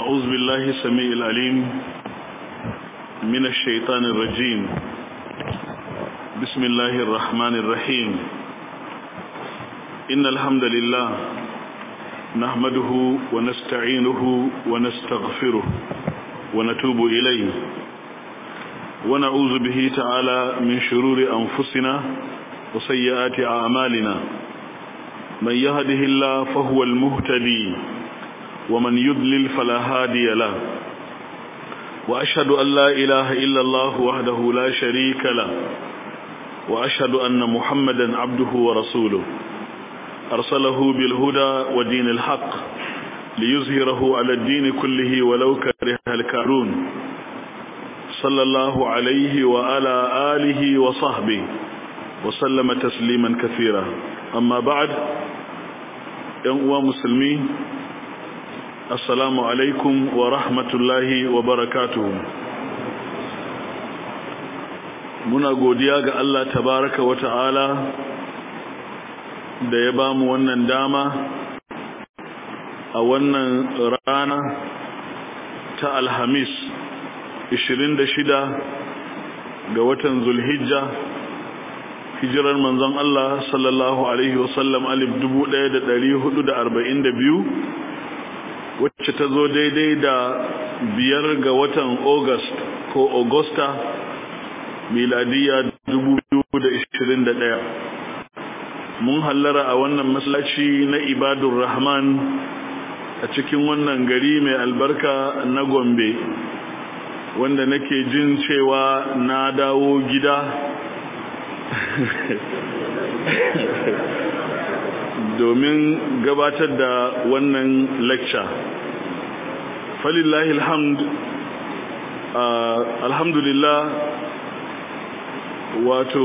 أعوذ بالله السميع العليم من الشيطان الرجيم بسم الله الرحمن الرحيم إن الحمد لله نحمده ونستعينه ونستغفره ونتوب إليه ونعوذ به تعالى من شرور أنفسنا وسيئات أعمالنا من يهده الله فهو المهتدي ومن يضلل فلا هادي له وأشهد أن لا إله إلا الله وحده لا شريك له وأشهد أن محمدا عبده ورسوله أرسله بالهدى ودين الحق ليظهره على الدين كله ولو كره الكارون صلى الله عليه وعلى آله وصحبه وسلم تسليما كثيرا أما بعد ينقوى مسلمين assalamu alaikum wa rahmatullahi wa barakatuhu muna godiya ga Allah tabaraka wa ta'ala da ya bamu wannan dama a wannan rana ta alhamis 26 ga watan zulhijja hijirar manzon Allah sallallahu alaihi wasallam alif 1442 wacce ta zo daidai da biyar ga watan august ko augusta miladiya 2021 mun hallara a wannan masallaci na ibadun rahman a cikin wannan gari mai albarka na gombe wanda nake jin cewa na dawo gida domin gabatar da wannan lecture falillahi alhamd alhamdulillah wato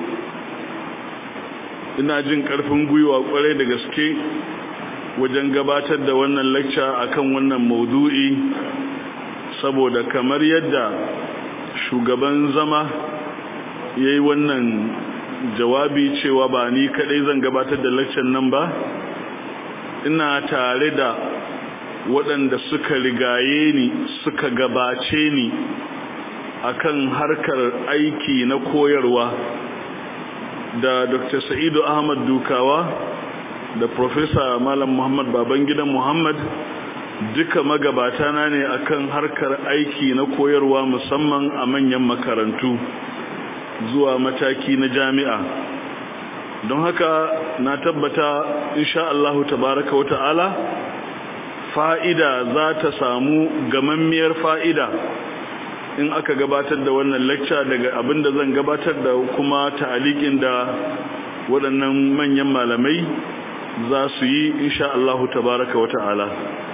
ina jin karfin gwiwa kwarai da gaske wajen gabatar da wannan lecture akan wannan maudu'i saboda kamar yadda shugaban zama yayi wannan jawabi cewa ba ni kadai zan gabatar da lecture nan ba ina tare da waɗanda suka rigaye ni suka gabace ni akan harkar aiki na koyarwa da Dr. Sa'idu Ahmad Dukawa da Professor Malam Muhammad Babangida Muhammad duka magabata na ne akan harkar aiki na koyarwa musamman a manyan makarantu zuwa mataki na jami'a don haka na tabbata insha Allah tabaraka wata'ala fa'ida za ta samu gamammiyar fa'ida in aka gabatar da wannan lecture daga abinda zan gabatar da kuma ta'alikin da waɗannan manyan malamai za su yi insha Allah tabaraka wata'ala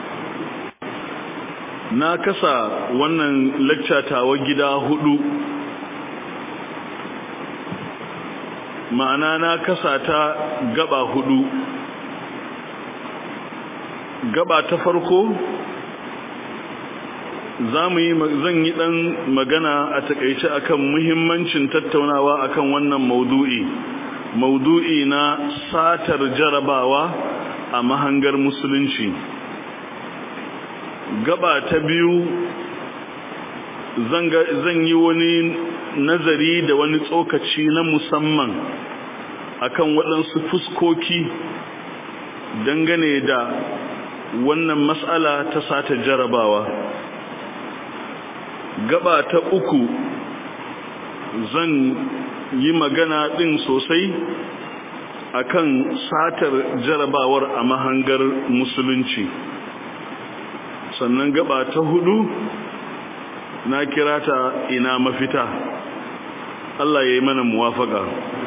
na kasa wannan lecture tawa gida hudu ma'ana na kasa ta gaba hudu gaba ta farko zamu yi zan yi dan magana a takeice akan muhimmancin tattaunawa akan wannan maudu'i maudu'i na satar jarabawa a mahangar musulunci gaba ta biyu zan yi wani nazari da wani tsokaci na musamman akan waɗansu fuskoki dangane da wannan matsala ta sata jarabawa gaba ta uku zan yi magana ɗin sosai akan satar jarabawar a mahangar musulunci sannan gaba ta hudu na kira ta ina mafita Allah ya yi mana muwafaka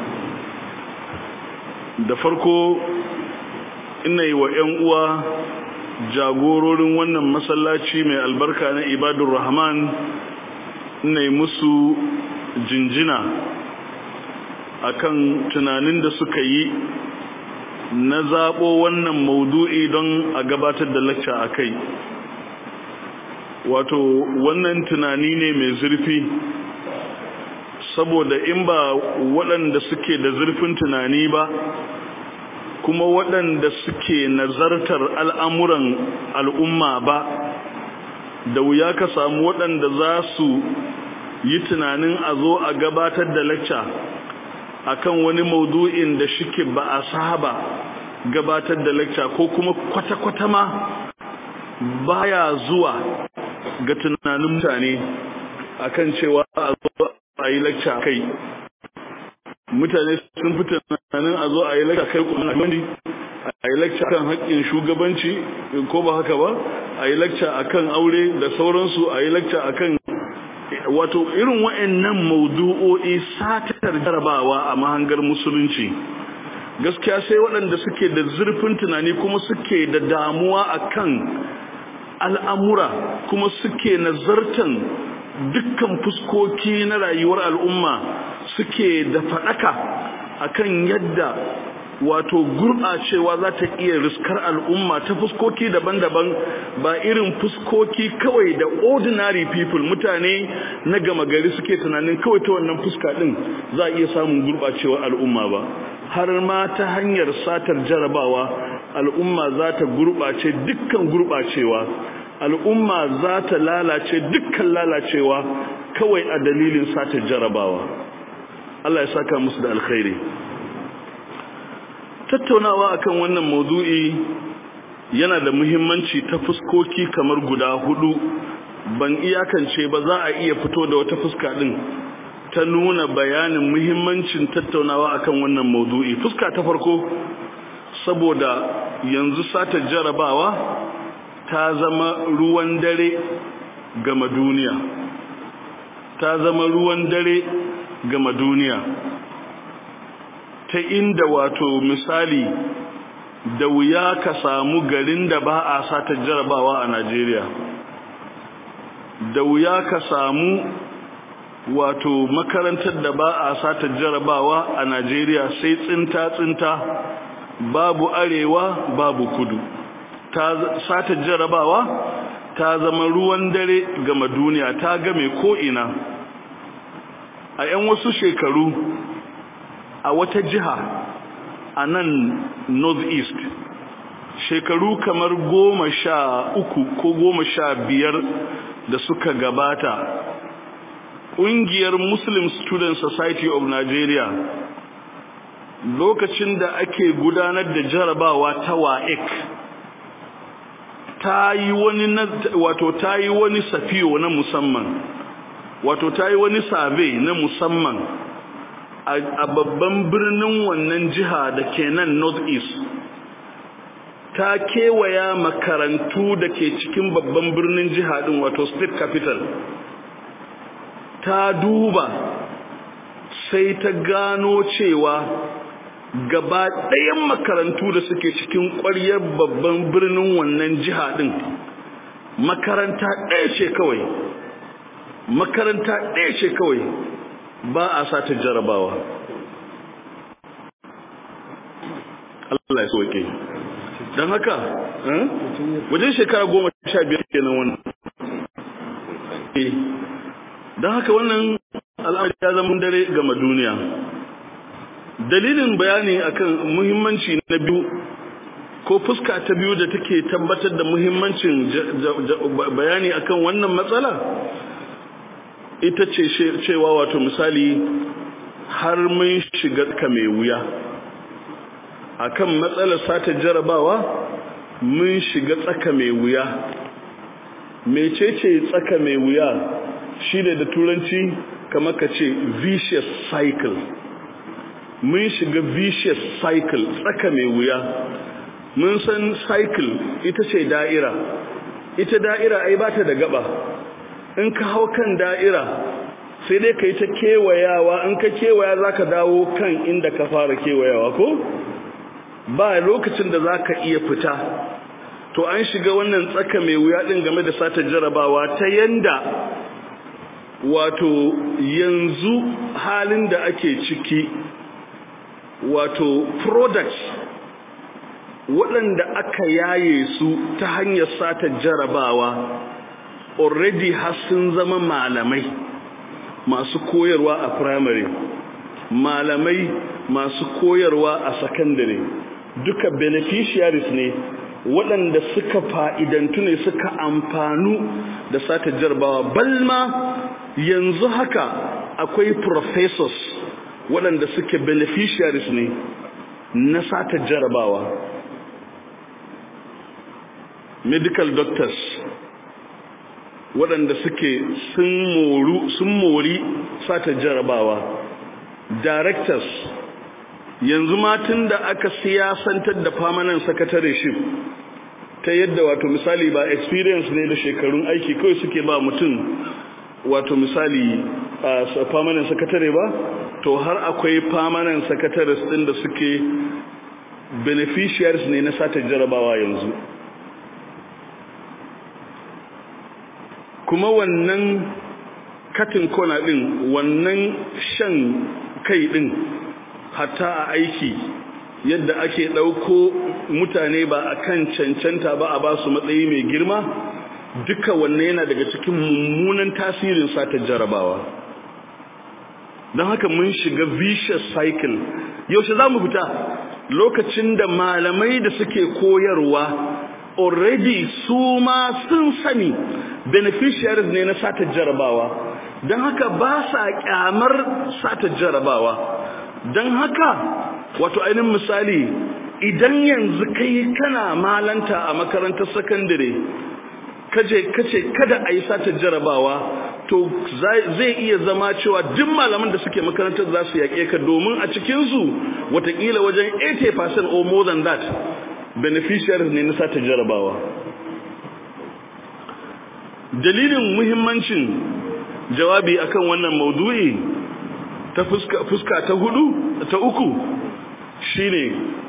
da farko ina yi wa 'yan uwa jagororin wannan masallaci mai albarka na ibadun rahman ina yi musu jinjina akan tunanin da suka yi na zaɓo wannan maudu'i don a gabatar da lacca a kai wato wannan tunani ne mai zurfi saboda in ba waɗanda suke da zurfin tunani ba kuma waɗanda suke nazartar al'amuran al'umma ba da wuya ka samu waɗanda za su yi tunanin a zo a gabatar da lacca akan wani maudu'in da shike ba a saba gabatar da lacca ko kuma kwata-kwata ma baya zuwa ga tunanin mutane akan cewa a zo a yi lacca kai mutane sun fi tunanin a zo a yi lacca kai kuma a yi lacca kan haƙƙin shugabanci ko ba haka ba a yi lacca akan aure da sauransu a yi lacca akan wato irin wa'annan maudu'o'i satar jarabawa a mahangar musulunci gaskiya sai waɗanda suke da zurfin tunani kuma suke da damuwa akan al'amura kuma suke nazartan dukkan fuskoki na rayuwar al'umma suke da faɗaka akan yadda wato gurɓacewa za ta iya riskar al'umma ta fuskoki daban-daban ba irin fuskoki kawai da ordinary people mutane na gama gari suke tunanin kawai ta wannan fuska ɗin za a iya samun gurɓacewar al'umma ba har ma ta hanyar satar jarabawa al'umma za ta gurɓace dukkan gurɓacewa al'umma za ta lalace dukkan lalacewa kawai a dalilin satar jarabawa Allah ya saka musu da alkhairi tattaunawa akan wannan maudu'i yana da muhimmanci ta fuskoki kamar guda hudu ban iyakance ba za a iya fito da wata fuska din ta nuna bayanin muhimmancin tattaunawa akan wannan maudu'i fuska ta farko saboda yanzu sata jarabawa ta zama ruwan dare gama duniya ta zama ruwan dare gama duniya ta inda wato misali da wuya ka samu garin da ba a sata jarabawa a Najeriya da wuya ka samu wato makarantar da ba a sata jarabawa a Najeriya sai tsinta-tsinta babu arewa babu kudu ta sata jarabawa ta zama ruwan dare gama duniya ta game ko'ina a 'yan wasu shekaru a wata jiha a nan northeast shekaru kamar goma sha uku ko goma sha biyar da suka gabata ƙungiyar muslim student society of nigeria lokacin da ake gudanar da jarabawa ta wa'ek ta yi wani wato ta yi wani safiyo na musamman wato ta yi wani sabe na musamman a babban birnin wannan jiha da ke nan northeast ta kewaya makarantu da ke cikin babban birnin jiha din wato state capital ta duba sai ta gano cewa gaba ɗayan makarantu da suke cikin ƙwaryar babban birnin wannan jiha din makaranta ɗaya ce kawai makaranta ɗaya ce kawai ba a sata jarabawa Allah ya soke don haka wajen shekara goma sha biyar kenan wannan don haka wannan al'amari ya zama dare gama duniya dalilin bayani akan muhimmanci na biyu ko fuska ta biyu da take tabbatar da muhimmancin bayani akan wannan matsala ita ce cewa wato misali har mun shiga ka mai wuya akan matsalar sata jarabawa mun shiga tsaka mai wuya mecece tsaka mai wuya shi ne da turanci kamar ka ce vicious cycle mun shiga vicious cycle tsaka mai wuya mun san cycle ita ce da'ira ita da'ira ai ba ta da gaba in ka hau kan da'ira sai dai ka yi ta kewayawa in ka kewaya za ka dawo kan inda ka fara kewayawa ko ba lokacin da za ka iya fita to an shiga wannan tsaka mai wuya ɗin game da sata jarabawa ta yanda wato yanzu halin da ake ciki wato products waɗanda aka yaye su ta hanyar sata jarabawa already har sun zama malamai masu koyarwa a primary malamai masu koyarwa a secondary duka beneficiaries ne waɗanda suka fa'idantu ne suka amfanu da sata jarabawa balma yanzu haka akwai professors waɗanda suke beneficiaries ne na sata jarabawa medical doctors waɗanda suke sun mori sata jarabawa directors yanzu matin da aka siyasantar da permanent secretaryship ta yadda wato misali ba experience ne da shekarun aiki kawai suke ba mutum wato misali a permanent secretary ba to har akwai permanent secretaries din da suke beneficiaries ne na sata jarabawa yanzu kuma wannan katin kona din wannan shan kai din hatta a aiki yadda ake ɗauko mutane ba a kan cancanta ba a ba su matsayi mai girma duka wannan yana daga cikin mummunan tasirin sata jarabawa don haka mun shiga vicious cycle yaushe za mu fita lokacin da malamai da suke koyarwa already su ma sun sani beneficiaries ne na sata jarabawa don haka ba sa kyamar sata jarabawa don haka wato ainihin misali idan yanzu kai kana malanta a makarantar sakandare kaje kace kada a yi sata jarabawa to zai iya zama cewa duk malaman da suke makarantar za su yaƙe ka domin a cikinsu watakila wajen 80% or more than that beneficiaries ne na sata jarabawa dalilin muhimmancin jawabi akan wannan maudu'i ta fuska, fuska ta hudu ta uku shine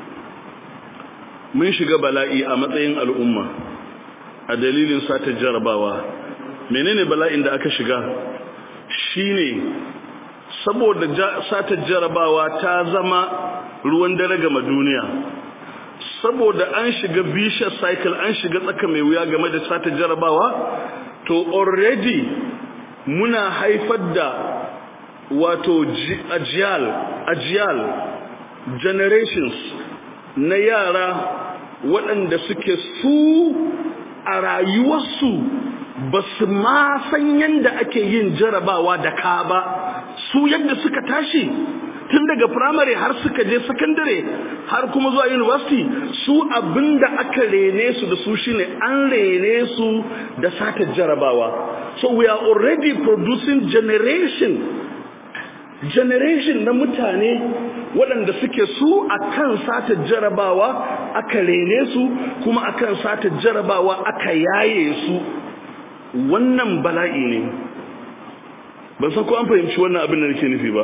mun shiga bala'i a matsayin al'umma a dalilin sata jarabawa menene bala'in da aka shiga shine saboda sata jarabawa ta zama ruwan dare gama duniya saboda an shiga vicious cycle an shiga tsaka mai wuya game da sata jarabawa to already muna haifar da wato ajiyal ajiyal generations na yara waɗanda suke su a rayuwarsu ba su ma san yadda ake yin jarabawa da ka ba su yadda suka tashi tun daga firamare har suka je sakandare har kuma zuwa university su abinda aka rene su da su shine an rene su da sata jarabawa so we are already producing generation generation na mutane waɗanda suke su akan sata jarabawa aka rene su kuma akan sata jarabawa aka yaye su wannan bala'i ne ban san ko an fahimci wannan abin da nake nufi ba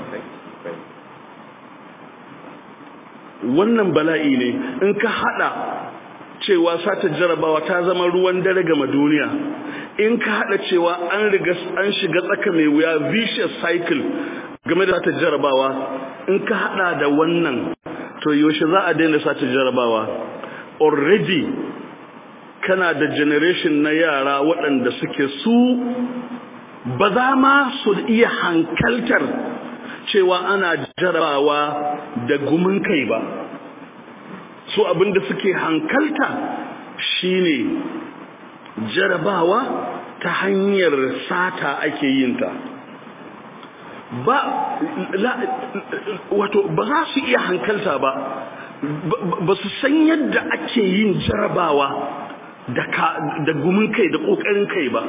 wannan bala'i ne in ka hada cewa sata jarabawa ta zama ruwan dare gama duniya in ka hada cewa an riga an shiga tsaka mai wuya vicious cycle game da sata jarabawa in ka hada da wannan to yaushe za a daina sata jarabawa already kana da generation na yara waɗanda suke su ba za ma su iya hankaltar cewa ana jarabawa da gumin kai ba su abinda suke hankalta shine jarabawa ta hanyar sata ake yinta ba wato ba za su iya hankalta ba ba su san yadda ake yin jarabawa da gumin kai da ƙoƙarin kai ba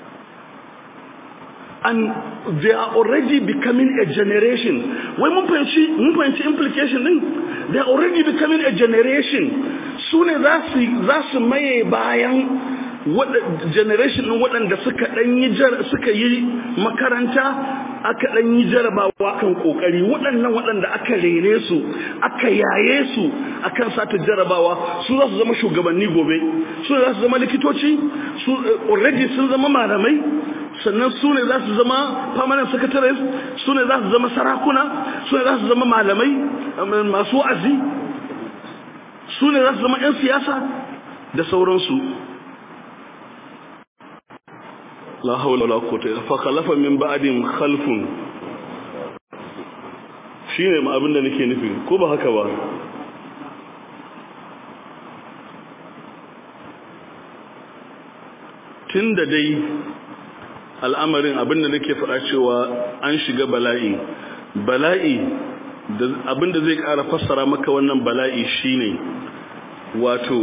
and they are already becoming a generation wai mun fahimci mun fahimci implication din they are already becoming a generation su ne za su maye bayan generation din waɗanda suka ɗan yi suka yi makaranta aka ɗan yi jarabawa kan ƙoƙari waɗannan waɗanda aka rene su aka yaye su akan sata jarabawa su za su zama shugabanni gobe su za su zama likitoci su already sun zama malamai sannan su ne za su zama permanent secretaries su ne za su zama sarakuna su ne za su zama malamai masu wa'azi su ne za su zama 'yan siyasa da sauransu la haula wala quwwata illa fa khalafa min ba'dihim khalfun shine ma abinda nake nufi ko ba haka ba tun da dai al'amarin abinda nake faɗa cewa an shiga bala'i bala'i abinda zai ƙara fassara maka wannan bala'i shine wato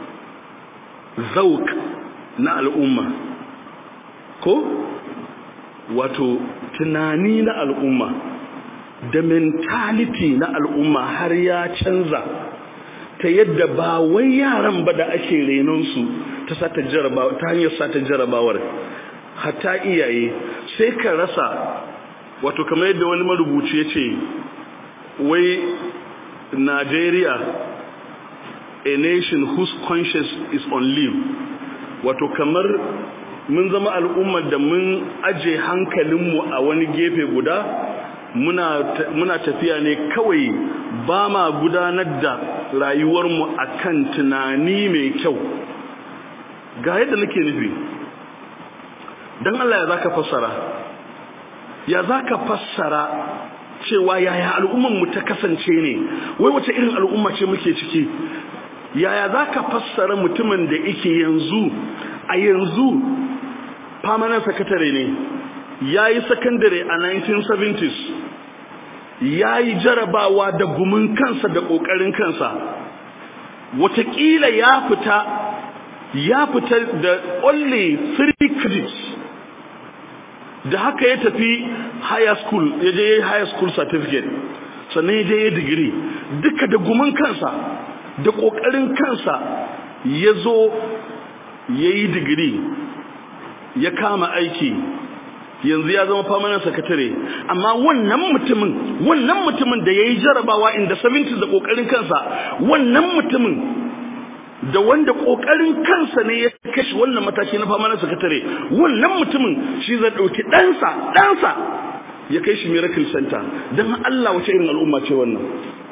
zauk na al'umma ko wato tunani na al'umma da mentality na al'umma har ya canza ta yadda ba wai yaran ba da ake renonsu ta sata jarabawa ta hanyar sata jarabawar hatta iyaye sai ka rasa wato kamar yadda wani marubuci ya ce wai Nigeria a nation whose conscience is on leave wato kamar mun zama al'ummar da mun aje hankalinmu a wani gefe guda muna, muna tafiya ne kawai ba ma gudanar da rayuwarmu a kan tunani mai kyau ga yadda nake nufi don Allah ya za ka fassara ya za ka fassara cewa yaya al'ummanmu ta kasance ne wai wace irin al'umma ce muke ciki yaya za ka fassara mutumin da ike yanzu a yanzu permanent secretary ne ya yi secondary a 1970s ya yi jarabawa da gumin kansa da ƙoƙarin kansa watakila ya fita ya fita da only three credits da haka ya tafi higher school ya je higher school certificate sannan ya je ya digiri duka da gumin kansa da ƙoƙarin kansa ya zo ya yi digiri ya kama aiki yanzu ya zama permanent secretary amma wannan mutumin wannan mutumin da ya yi jarabawa inda 70 da ƙoƙarin kansa wannan mutumin da wanda ƙoƙarin kansa ne ya kashi wannan mataki na permanent secretary wannan mutumin shi zai ɗauki ɗansa ɗansa ya kai shi miracle center don Allah wace irin al'umma ce wannan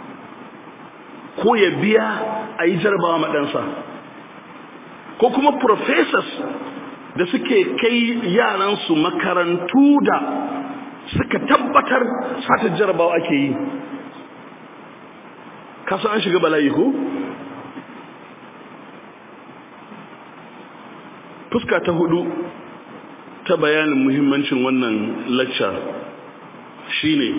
ko ya biya a yi jarabawa maɗansa ko kuma professors da suke kai yaransu makarantu da suka tabbatar satar jarabawa ake yi kasa an shiga bala'i ko? fuska ta hudu ta bayanin muhimmancin wannan lacca shine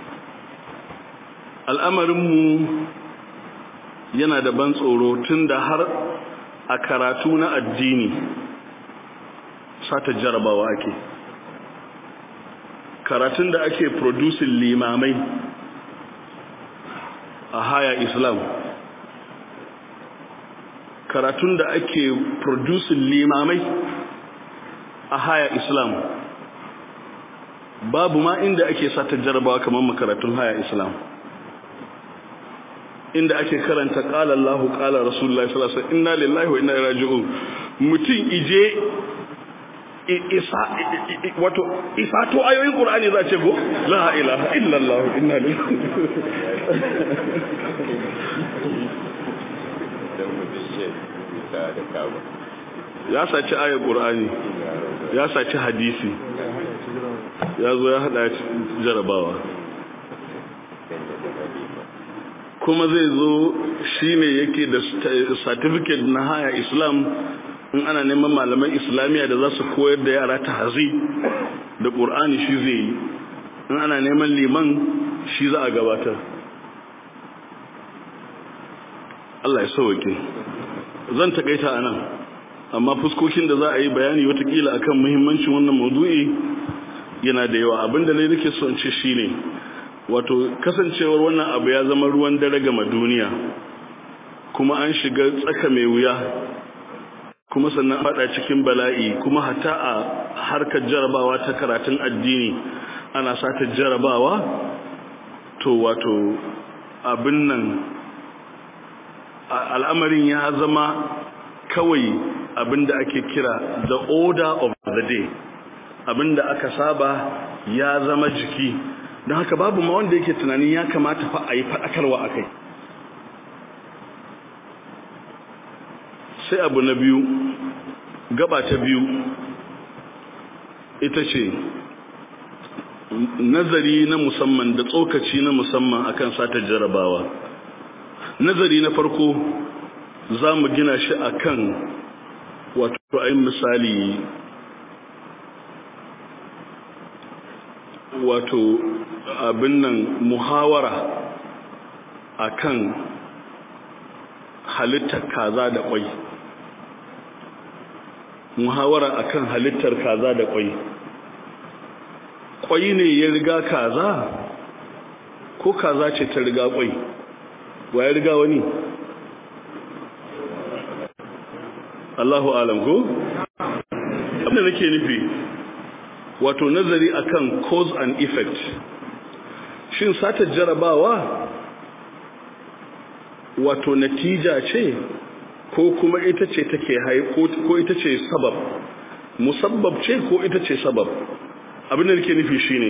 al'amarinmu yana da ban tsoro tun da har a karatu na addini sata jarabawa ake karatun da ake producing limamai a haya islam karatun da ake producing limamai a haya islam babu ma inda ake sata jarabawa kamar makaratun haya islam inda ake karanta qala Allahu qala Rasulullahi sallallahu alaihi wasallam inna lillahi wa inna ilaihi raji'un mutum ije isa wato isa to ayoyin Qur'ani za ce go la ilaha illa Allah inna lillahi ya saci ayar Qur'ani ya saci hadisi ya zo ya hada jarabawa kuma zai zo shi ne yake da certificate na haya islam in ana neman malaman islamiyya da za su koyar da yara ta hazi da ƙur'ani shi zai yi in ana neman liman shi za a gabatar Allah ya sauwake zan takaita a nan amma fuskokin da za a yi bayani watakila akan muhimmancin wannan maudu'i yana da yawa abinda ne nake so in ce shine wato kasancewar wannan abu ya zama ruwan dare gama duniya kuma an shiga tsaka mai wuya kuma sannan fada cikin bala'i kuma hata a harkar jarabawa ta karatun addini ana sata jarabawa to wato abin nan al'amarin ya zama kawai abin da ake kira the order of the day abin da aka saba ya zama jiki don haka babu ma wanda yake tunanin ya kamata fa a yi faɗakarwa a kai sai abu na biyu gaba ta biyu ita ce nazari na musamman da tsokaci na musamman akan sata jarabawa nazari na farko za mu gina shi akan wato ayin misali wato abin nan muhawara akan halittar kaza da kwai muhawara akan halittar kaza da kwai kwai ne ya riga kaza ko kaza ce ta riga kwai wa ya riga wani Allahu alam ko abin da nake nufi wato nazari akan cause and effect shin satar jarabawa wato natija ce ko kuma ita ce take hai ko ita ce sabab musabbab ce ko ita ce sabab abin da nake nufi shine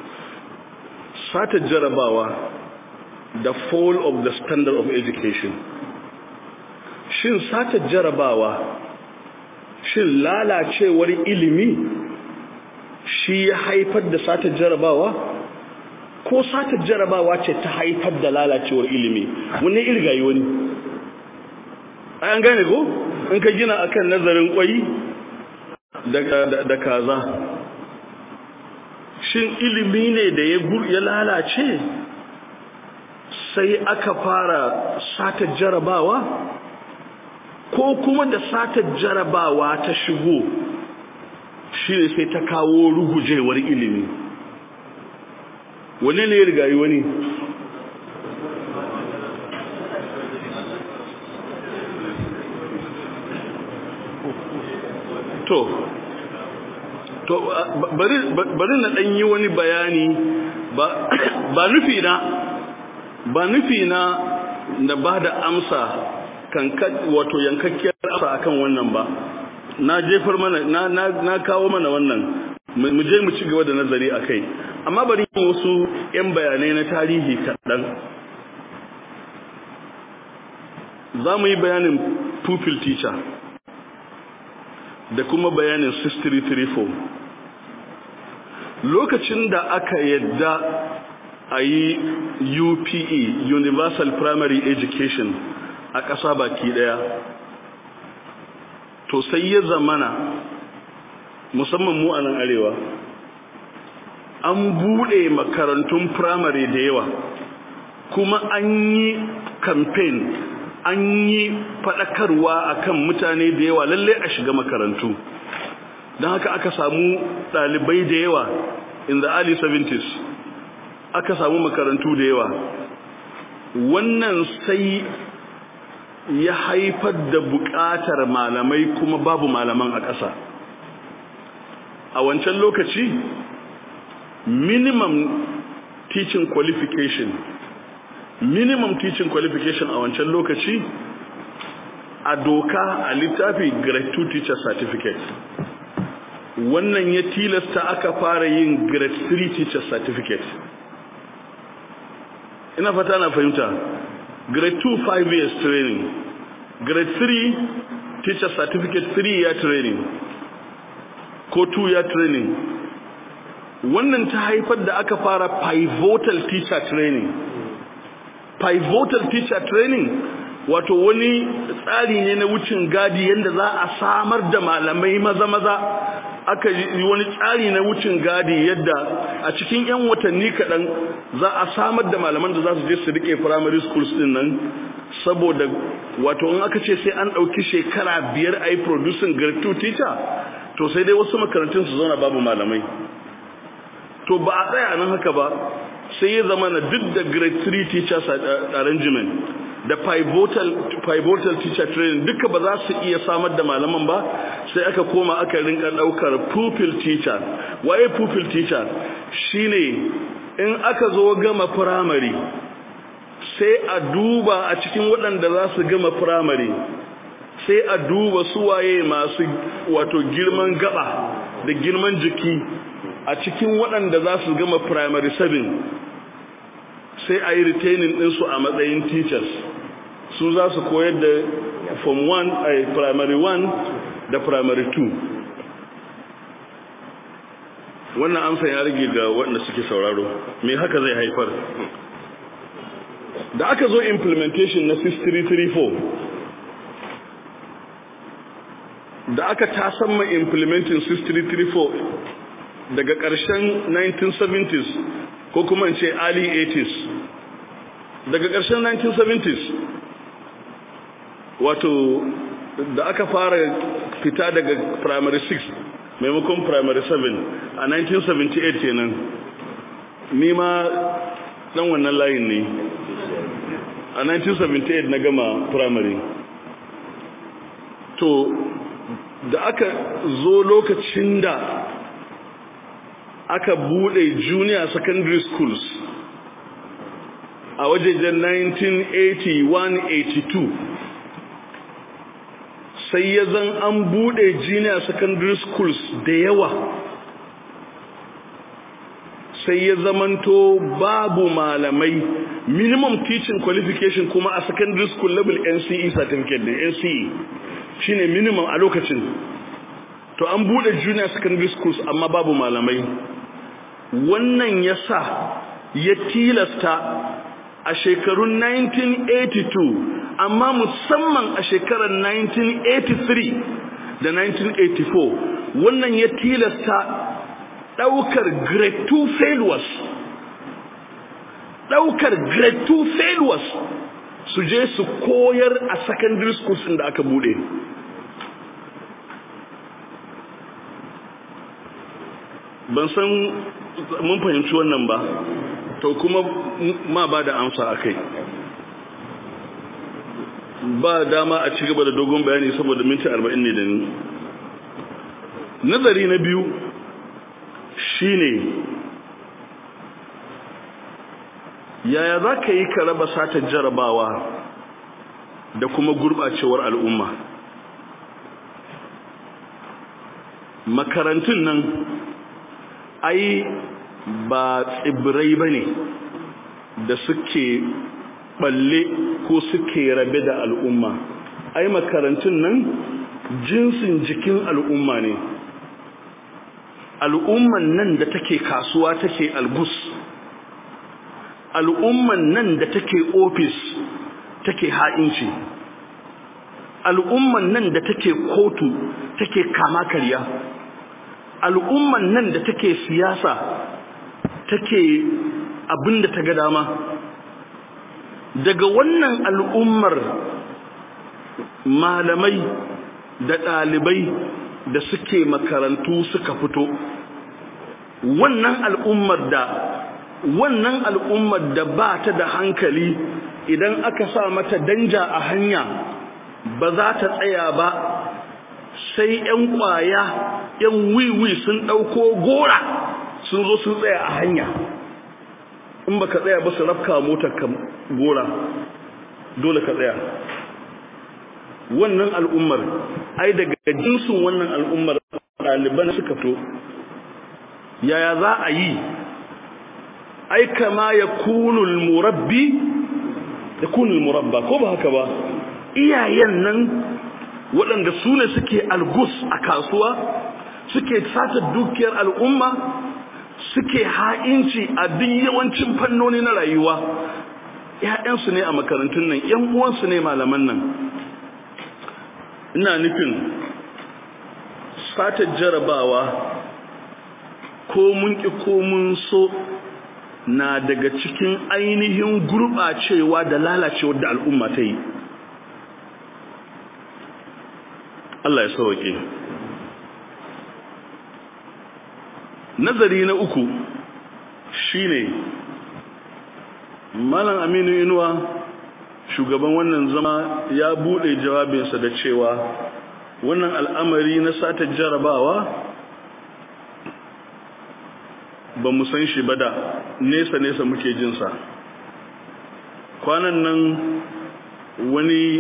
satar jarabawa the fall of the standard of education shin satar jarabawa shin lalacewar ilimi shi ya haifar da satar jarabawa ko satar jarabawa ce ta haifar da lalacewar ilimi wani irgayi wani an gane ko in ka gina akan nazarin kwai da kaza shin ilimi ne da ya lalace sai aka fara satar jarabawa ko kuma da satar jarabawa ta shigo shi ne sai ta kawo rugujewar ilimi wani ne ya rigayi wani to to bari bari na dan yi wani bayani ba ba nufi na ba nufi na na bada amsa kan wato yankakkiyar amsa akan wannan ba na jefar mana na na, na kawo mana wannan mu je mu ci gaba da nazari akai amma bari yin wasu yan bayanai na tarihi kaɗan za mu yi bayanin pupil teacher da kuma bayanin 6334 lokacin da aka yadda a yi UPE Universal Primary Education a ƙasa baki ɗaya to sai ya zamana musamman mu a nan arewa an buɗe makarantun primary da yawa kuma an yi campaign an yi faɗakarwa akan mutane da yawa lalle a shiga makarantu don haka aka samu ɗalibai da yawa in the early 70s aka samu makarantu da yawa wannan sai ya haifar da buƙatar malamai kuma babu malaman a ƙasa a wancan lokaci minimum teaching qualification minimum teaching qualification a wancan lokaci a doka a littafi grade 2 teacher certificate wannan ya tilasta aka fara yin grade 3 teacher certificate ina fata na fahimta grade 2 5 years training grade 3 teacher certificate 3 year training ko 2 year training wannan ta haifar da aka fara pivotal teacher training pivotal teacher training wato wani tsari ne na wucin gadi yadda za a samar da malamai maza-maza aka yi wani tsari na wucin gadi yadda a cikin 'yan watanni kaɗan za a samar da malaman da za su je su rike primary schools din nan saboda wato in aka ce sai an ɗauki shekara biyar a yi producing grade 2 teacher to sai dai wasu makarantun su zauna babu malamai to ba a tsaya nan haka ba sai ya zama na duk da grade 3 teachers arrangement da pivotal, pivotal teacher training duka ba za su iya samar da malaman ba sai aka koma aka rinka daukar pupil teacher waye pupil teacher shine in aka zo gama primary sai a duba a cikin waɗanda za su gama primary sai a duba su waye masu wato girman gaba da girman jiki a cikin waɗanda za su gama primary 7 sai a yi retaining ɗinsu a matsayin teachers su za su koyar da form 1 a primary 1 da primary 2 wannan amsa ya rage ga waɗanda suke sauraro me haka zai haifar da aka zo implementation na 6334 da aka tasamma implementing 6334 daga ƙarshen 1970s ko kuma in ce early 80s daga ƙarshen 1970s wato da aka fara fita daga primary 6 maimakon primary 7 a 1978 kenan ni ma dan wannan layin ne a 1978 na gama primary to da aka zo lokacin da aka bude junior secondary schools a wajejen 1981-82 sai ya zan an bude junior secondary schools da yawa sai ya zamanto babu malamai minimum teaching qualification kuma a secondary school level NCE certificate da NCE shine minimum a lokacin to an bude junior secondary schools amma babu malamai wannan yasa ya tilasta a shekarun 1982 amma musamman a shekarar 1983 da 1984 wannan ya tilasta daukar grade 2 failures daukar grade 2 failures su je su koyar a secondary schools da aka bude ban san mun fahimci wannan ba to kuma ma ba da amsa a kai ba dama a ci gaba da dogon bayani saboda minti arba'in ne da ni nazari na biyu shine yaya za ka yi ka raba satar jarabawa da kuma gurɓacewar al'umma makarantun nan ai ba tsibirai ba ne da suke balle ko suke rabe da al'umma ai makarantun nan jinsin jikin al'umma ne al'umman nan da take kasuwa take algus al'umman nan da take ofis take ha'inci al'umman nan da take kotu take kama karya al'umman nan da take siyasa take abinda ta ga dama daga wannan al'ummar malamai da ɗalibai da suke makarantu suka fito wannan al'ummar da wannan al'ummar da ba ta da hankali idan aka sa mata danja a hanya ba za ta tsaya ba sai ‘yan ƙwaya ‘yan wiwi sun ɗauko gora sun zo sun tsaya a hanya in ba ka tsaya ba su rafka motar ka gora dole ka tsaya wannan al'ummar ai daga jinsin wannan al'ummar ɗaliban suka to yaya za a yi ai kama ya kunul murabbi ya kunul murabba ko ba haka ba iyayen nan waɗanda su ne suke algus a kasuwa suke sata dukiyar al'umma suke ha'inci a duk yawancin fannoni na rayuwa ‘ya'yansu ne a makarantun nan ‘yan uwansu ne malaman nan ina nufin sata jarabawa ko mun ƙi ko mun so na daga cikin ainihin gurɓacewa da lalacewar da al'umma ta yi Allah ya sauke nazari na uku shine malam aminu inuwa shugaban wannan zama ya bude jawabinsa da cewa wannan al'amari na sata jarabawa ba mu san shi ba da nesa-nesa muke jinsa kwanan nan wani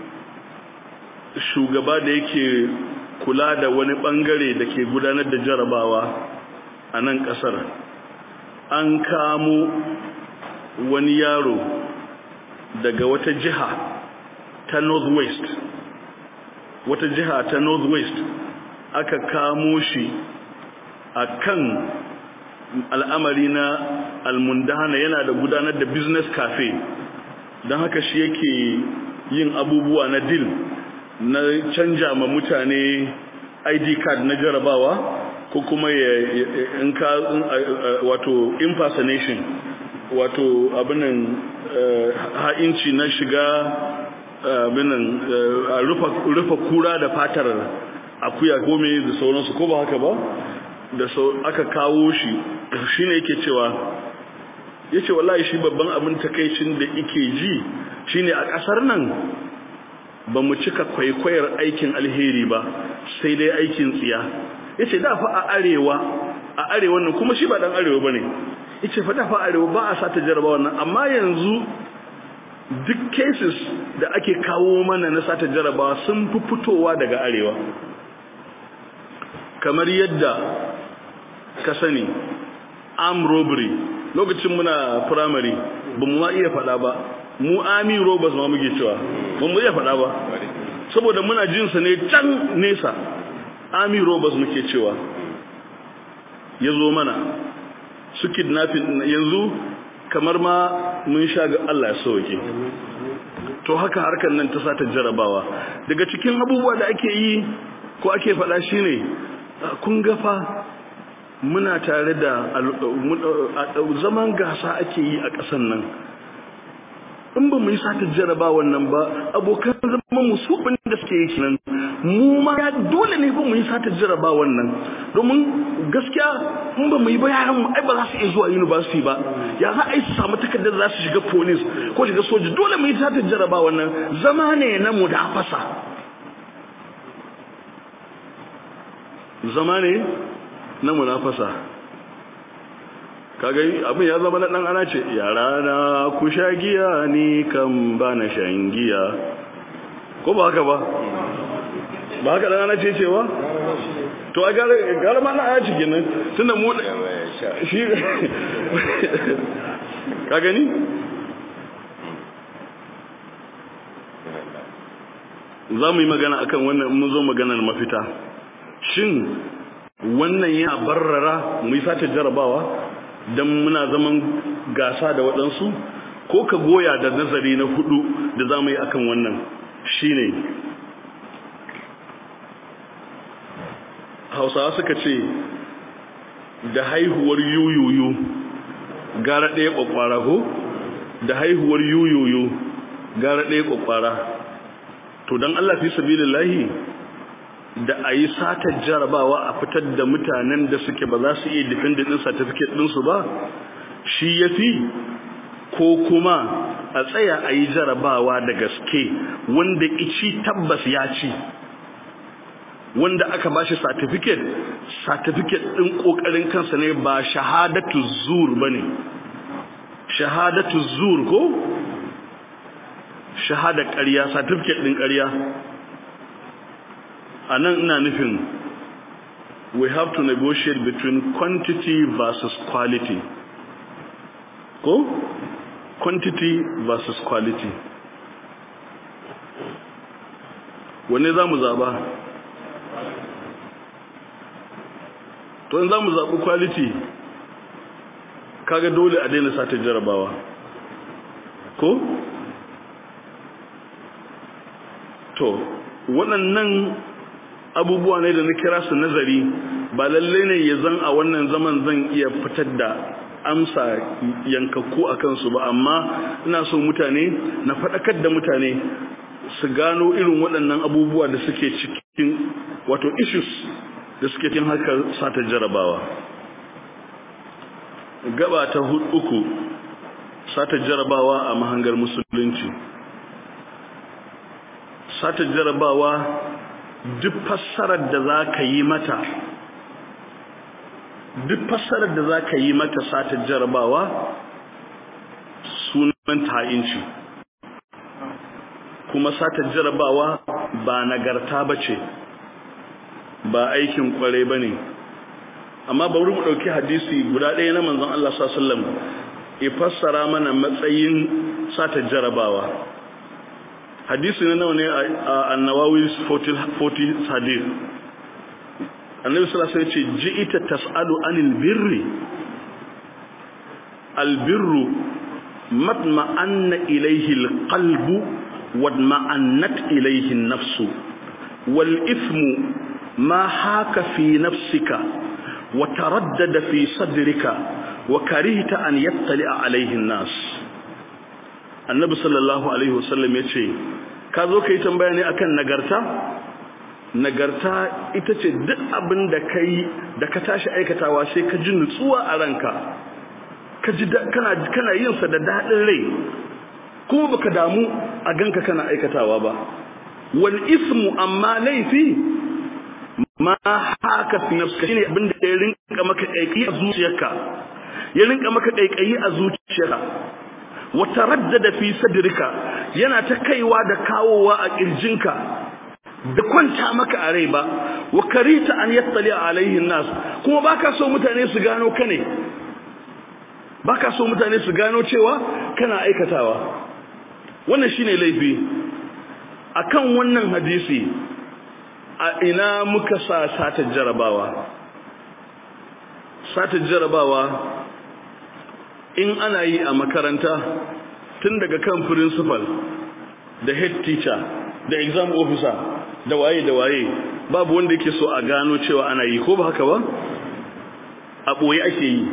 shugaba da yake kula da wani bangare da ke gudanar da jarabawa a nan kasar an kamo wani yaro daga wata jiha ta northwest wata jiha ta northwest aka kamo shi a kan al'amari na almundana yana da gudanar da business cafe don haka shi yake yin abubuwa na deal na canja ma mutane id card na jarabawa ko kuma ya in ka wato impersonation wato abinan ha'inci na shiga abinan rufa kura da fatar akuya gome da sauransu ko ba haka ba da aka kawo shi shine yake cewa yace wallahi shi babban abin takeicin da yake ji shine a kasar nan ba mu cika kwaikwayar aikin alheri ba sai dai aikin tsiya yace da fa a arewa a arewa nan kuma shi ba dan arewa bane yace fa da fa arewa ba a sata jaraba wannan amma yanzu duk cases da ake kawo mana na sata jarabawa sun fi fitowa daga arewa kamar yadda ka sani arm robbery lokacin muna primary ba mu ma iya faɗa ba mu army robbers ma muke cewa ba mu iya faɗa ba saboda muna jinsa ne can nesa army robbers muke cewa ya zo mana su kidnapping yanzu kamar ma mun sha ga Allah ya sauke to haka harkar nan ta sata jarabawa daga cikin abubuwa da ake yi ko ake faɗa shine kun gafa muna tare da zaman gasa ake yi a ƙasan nan in ba mu yi sata jaraba wannan ba abokan zama mu su da suke yi nan mu ma ya dole ne ba mu yi sata jaraba wannan domin gaskiya in ba mu yi ba yaran mu ai ba za su iya zuwa university ba ya za a yi su samu takardar za su shiga police ko shiga soja dole mu yi sata jaraba wannan zama ne na mudafasa zama ne na munafasa kaga abin ya zama na dan ana ce yara na ku sha giya ni kan ba na shan giya ko ba haka ba ba haka dan ana ce cewa to a gara gara ma na aya cikin nan tunda mu shi ka gani za mu yi magana akan wannan mun zo maganar mafita shin wannan ya barrara mu yi sata jarabawa don muna zaman gasa da waɗansu ko ka goya da nazari na hudu da za mu yi akan wannan shine hausawa suka ce da haihuwar yuyuyu gara ɗaya ƙwaƙwara ko da haihuwar yuyuyu gara ɗaya ƙwaƙwara to don allah fi sabilillahi da a yi satar jarabawa a fitar da mutanen da suke ba za su iya defendant ɗin certificate ɗinsu ba shi ya fi ko kuma a tsaya a yi jarabawa da gaske wanda ici tabbas ya ci wanda aka ba shi certificate certificate ɗin ƙoƙarin kansa ne ba shahadatu zur ba ne shahadatu zur ko shahada ƙarya certificate ɗin ƙarya a nan ina nufin we have to negotiate between quantity versus quality ko quantity versus quality wanne za mu zaba to in za mu zaɓi quality kaga dole a daina sata jarabawa ko to waɗannan abubuwa ne da na kira su nazari ba lalle ne ya zan a wannan zaman zan iya fitar da amsa yankakku a kansu ba amma ina so mutane na faɗakar da mutane su gano irin waɗannan abubuwa da suke cikin wato issues da suke cikin harkar sata jarabawa gaba ta uku sata jarabawa a mahangar musulunci sata jarabawa duk fassarar da za ka yi mata duk fassarar da za ka yi mata sata jarabawa sunan ta'inci kuma sata jarabawa ba nagarta ba ce ba aikin kwarai ba ne amma bari mu ɗauki hadisi guda ɗaya na manzon Allah sallam ya fassara mana matsayin sata jarabawa hadisi na nawa ne a annawawi 40 hadith annabi sallallahu alaihi wasallam ce ji'ita tas'alu anil birri albirru matma'anna ilayhi alqalbu wadma'annat ilayhi an-nafsu wal ithmu ma haka fi nafsika wa taraddada fi sadrika wa karihta an yattali alaihi nas annabi sallallahu alaihi wasallam yace ka zo kai tambaya ne akan nagarta nagarta ita ce duk abin da kai da ka tashi aikatawa sai ka ji nutsuwa a ranka ka ji kana kana yin sa da dadin rai kuma baka damu a ganka kana aikatawa ba wal ismu amma laifi ma haka fi nafsika shine abin da ya rinka maka kaikayi a zuciyarka ya rinka maka kaikayi a zuciyarka wa taraddada fi sadrika yana ta kaiwa da kawowa a kirjinka da kwanta maka a rai ba wa karita an yattali alaihi nas kuma baka so mutane su gano ka ne baka so mutane su gano cewa kana aikatawa wannan shine laifi akan wannan hadisi a ina muka sa sata jarabawa sata jarabawa in ana yi a makaranta tun daga kan principal da head teacher da exam officer da waye da waye babu wanda yake so a gano cewa ana yi ko ba haka ba a ɓoye ake yi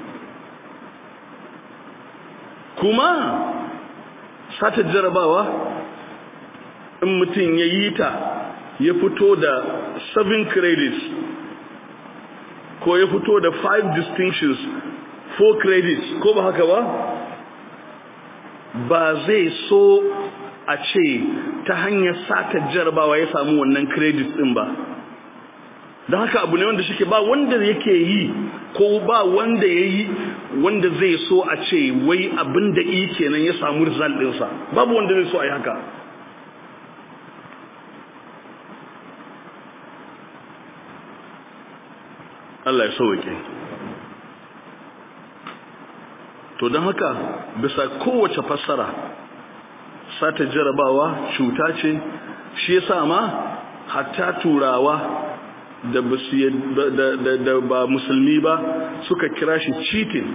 kuma sata jarabawa in mutum ya yi ta ya fito da 7 credits ko ya fito da 5 distinctions 4 credits ko ba haka ba ba zai so a ce ta hanyar sata jarabawa ya samu wannan credits din ba don haka abu ne wanda shike ba wanda yake yi ko ba wanda ya yi wanda zai so a ce wai abin da yi kenan ya samu result ɗinsa babu wanda zai so a yi haka Allah ya sauke to don haka bisa kowace fassara sata jarabawa cuta ce shi yasa ma hatta turawa da da ba musulmi ba suka kira shi cheating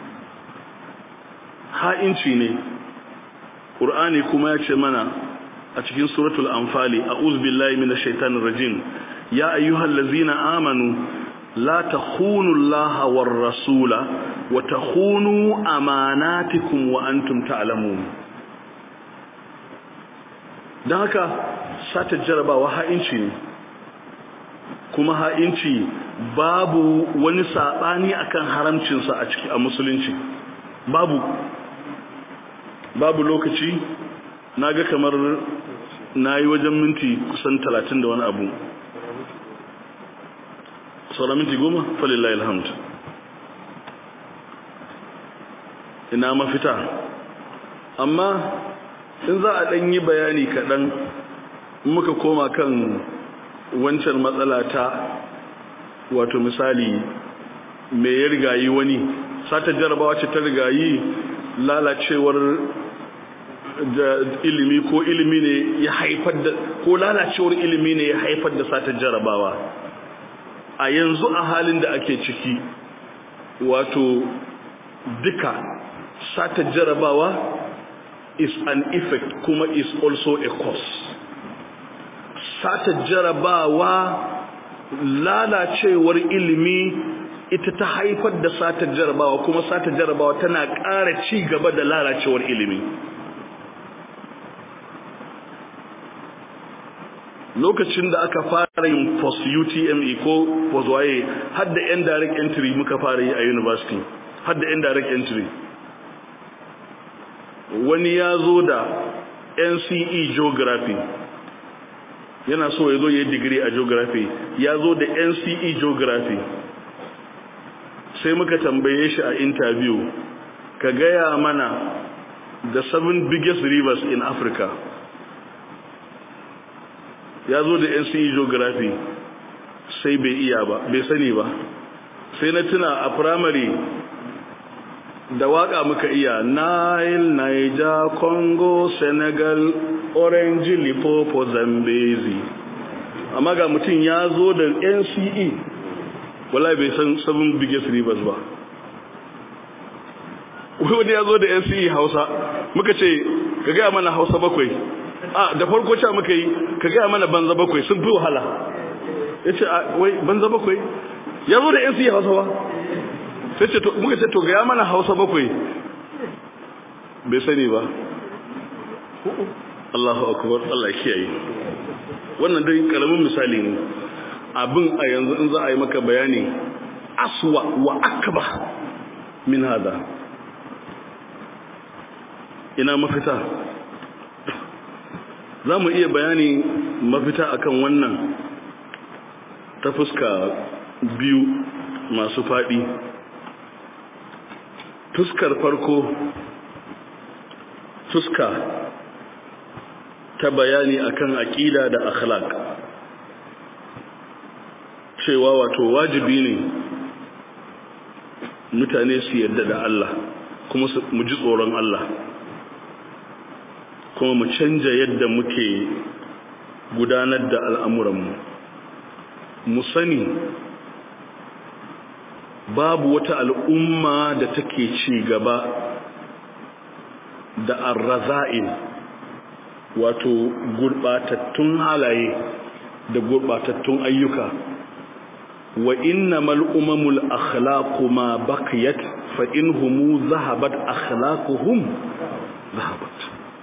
ha'inci ne ƙur'ani kuma ya ce mana a cikin suratul anfali a'udhu billahi minash shaitanir rajim ya ayyuhallazina amanu la takhunu allaha war rasula wa takhunu amanatikum wa antum ta'lamun dan haka sata jarabawa ha'inci ne kuma ha'inci babu wani saɓani akan haramcinsa a ciki a musulunci babu babu lokaci na ga kamar na yi wajen minti kusan talatin da wani abu saura minti goma falillah ilhamdu ina mafita amma in za a ɗan yi bayani kaɗan muka koma kan wancan matsala ta wato misali me ya rigayi wani sata jarabawa ce ta rigayi lalacewar da ilimi ko ilimi ne ya haifar da ko lalacewar ilimi ne ya haifar da sata jarabawa a yanzu a halin da ake ciki wato duka sata jarabawa is an effect kuma is also a cause sata jarabawa lalacewar ilimi ita ta haifar da sata jarabawa kuma sata jarabawa tana ƙara ci gaba da lalacewar ilimi lokacin da aka fara yin post UTME ko post waye har da indirect entry muka fara yi a university har da indirect entry wani ya zo da NCE geography yana so ya zo ya yi digiri a geography ya zo da NCE geography sai muka tambaye shi a interview ka gaya mana the seven biggest rivers in Africa ya zo da NCE geography sai bai iya ba bai sani ba sai na tuna a primary da waka muka iya Nile, Niger, Congo, Senegal, Orange, Lipopo, Zambezi amma ga mutum ya zo da NCE wala bai san seven biggest rivers ba wani ya zo da NCE Hausa muka ce ka gaya mana Hausa bakwai a da farko cewa muka yi ka gaya mana banza bakwai sun fi wahala ya ce wai banza bakwai ya zo da yan siya hausa ba sai ce muka ce to ga ya mana hausa bakwai bai sani ba Allahu akbar Allah kiyaye wannan dai karamin misali ne abin a yanzu in za a yi maka bayani aswa wa akba min hada ina mafita za mu iya bayani mafita akan wannan ta fuska biyu masu faɗi fuskar farko fuska ta bayani akan aƙida da akhlaq cewa wato wajibi ne mutane su yarda da Allah kuma mu ji tsoron Allah kuma mu canja yadda muke gudanar da al'amuranmu mu sani babu wata al'umma da take ci gaba da arraza'in wato gurɓatattun halaye da gurɓatattun ayyuka wa innamal umamul akhlaqu ma baqiyat fa inhum zahabat akhlaquhum zahabat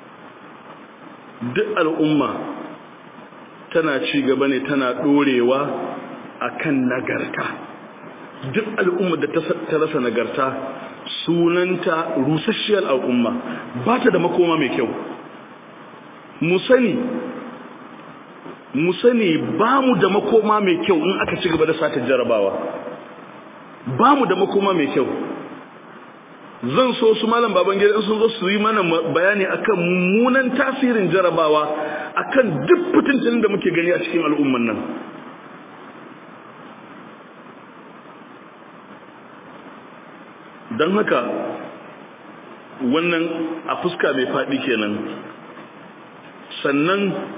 duk al'umma tana ci gaba ne tana dorewa akan nagarta duk al'umma da ta rasa nagarta sunanta rusasshiyar al'umma ba ta da makoma mai kyau mu sani mu sani ba mu da makoma mai kyau in aka ci gaba da sata jarabawa ba mu da makoma mai kyau zan so su malam baban gida sun zo su yi mana bayani akan mummunan tasirin jarabawa akan duk fitintinin da muke gani a cikin al'umman nan don haka wannan a fuska mai faɗi kenan sannan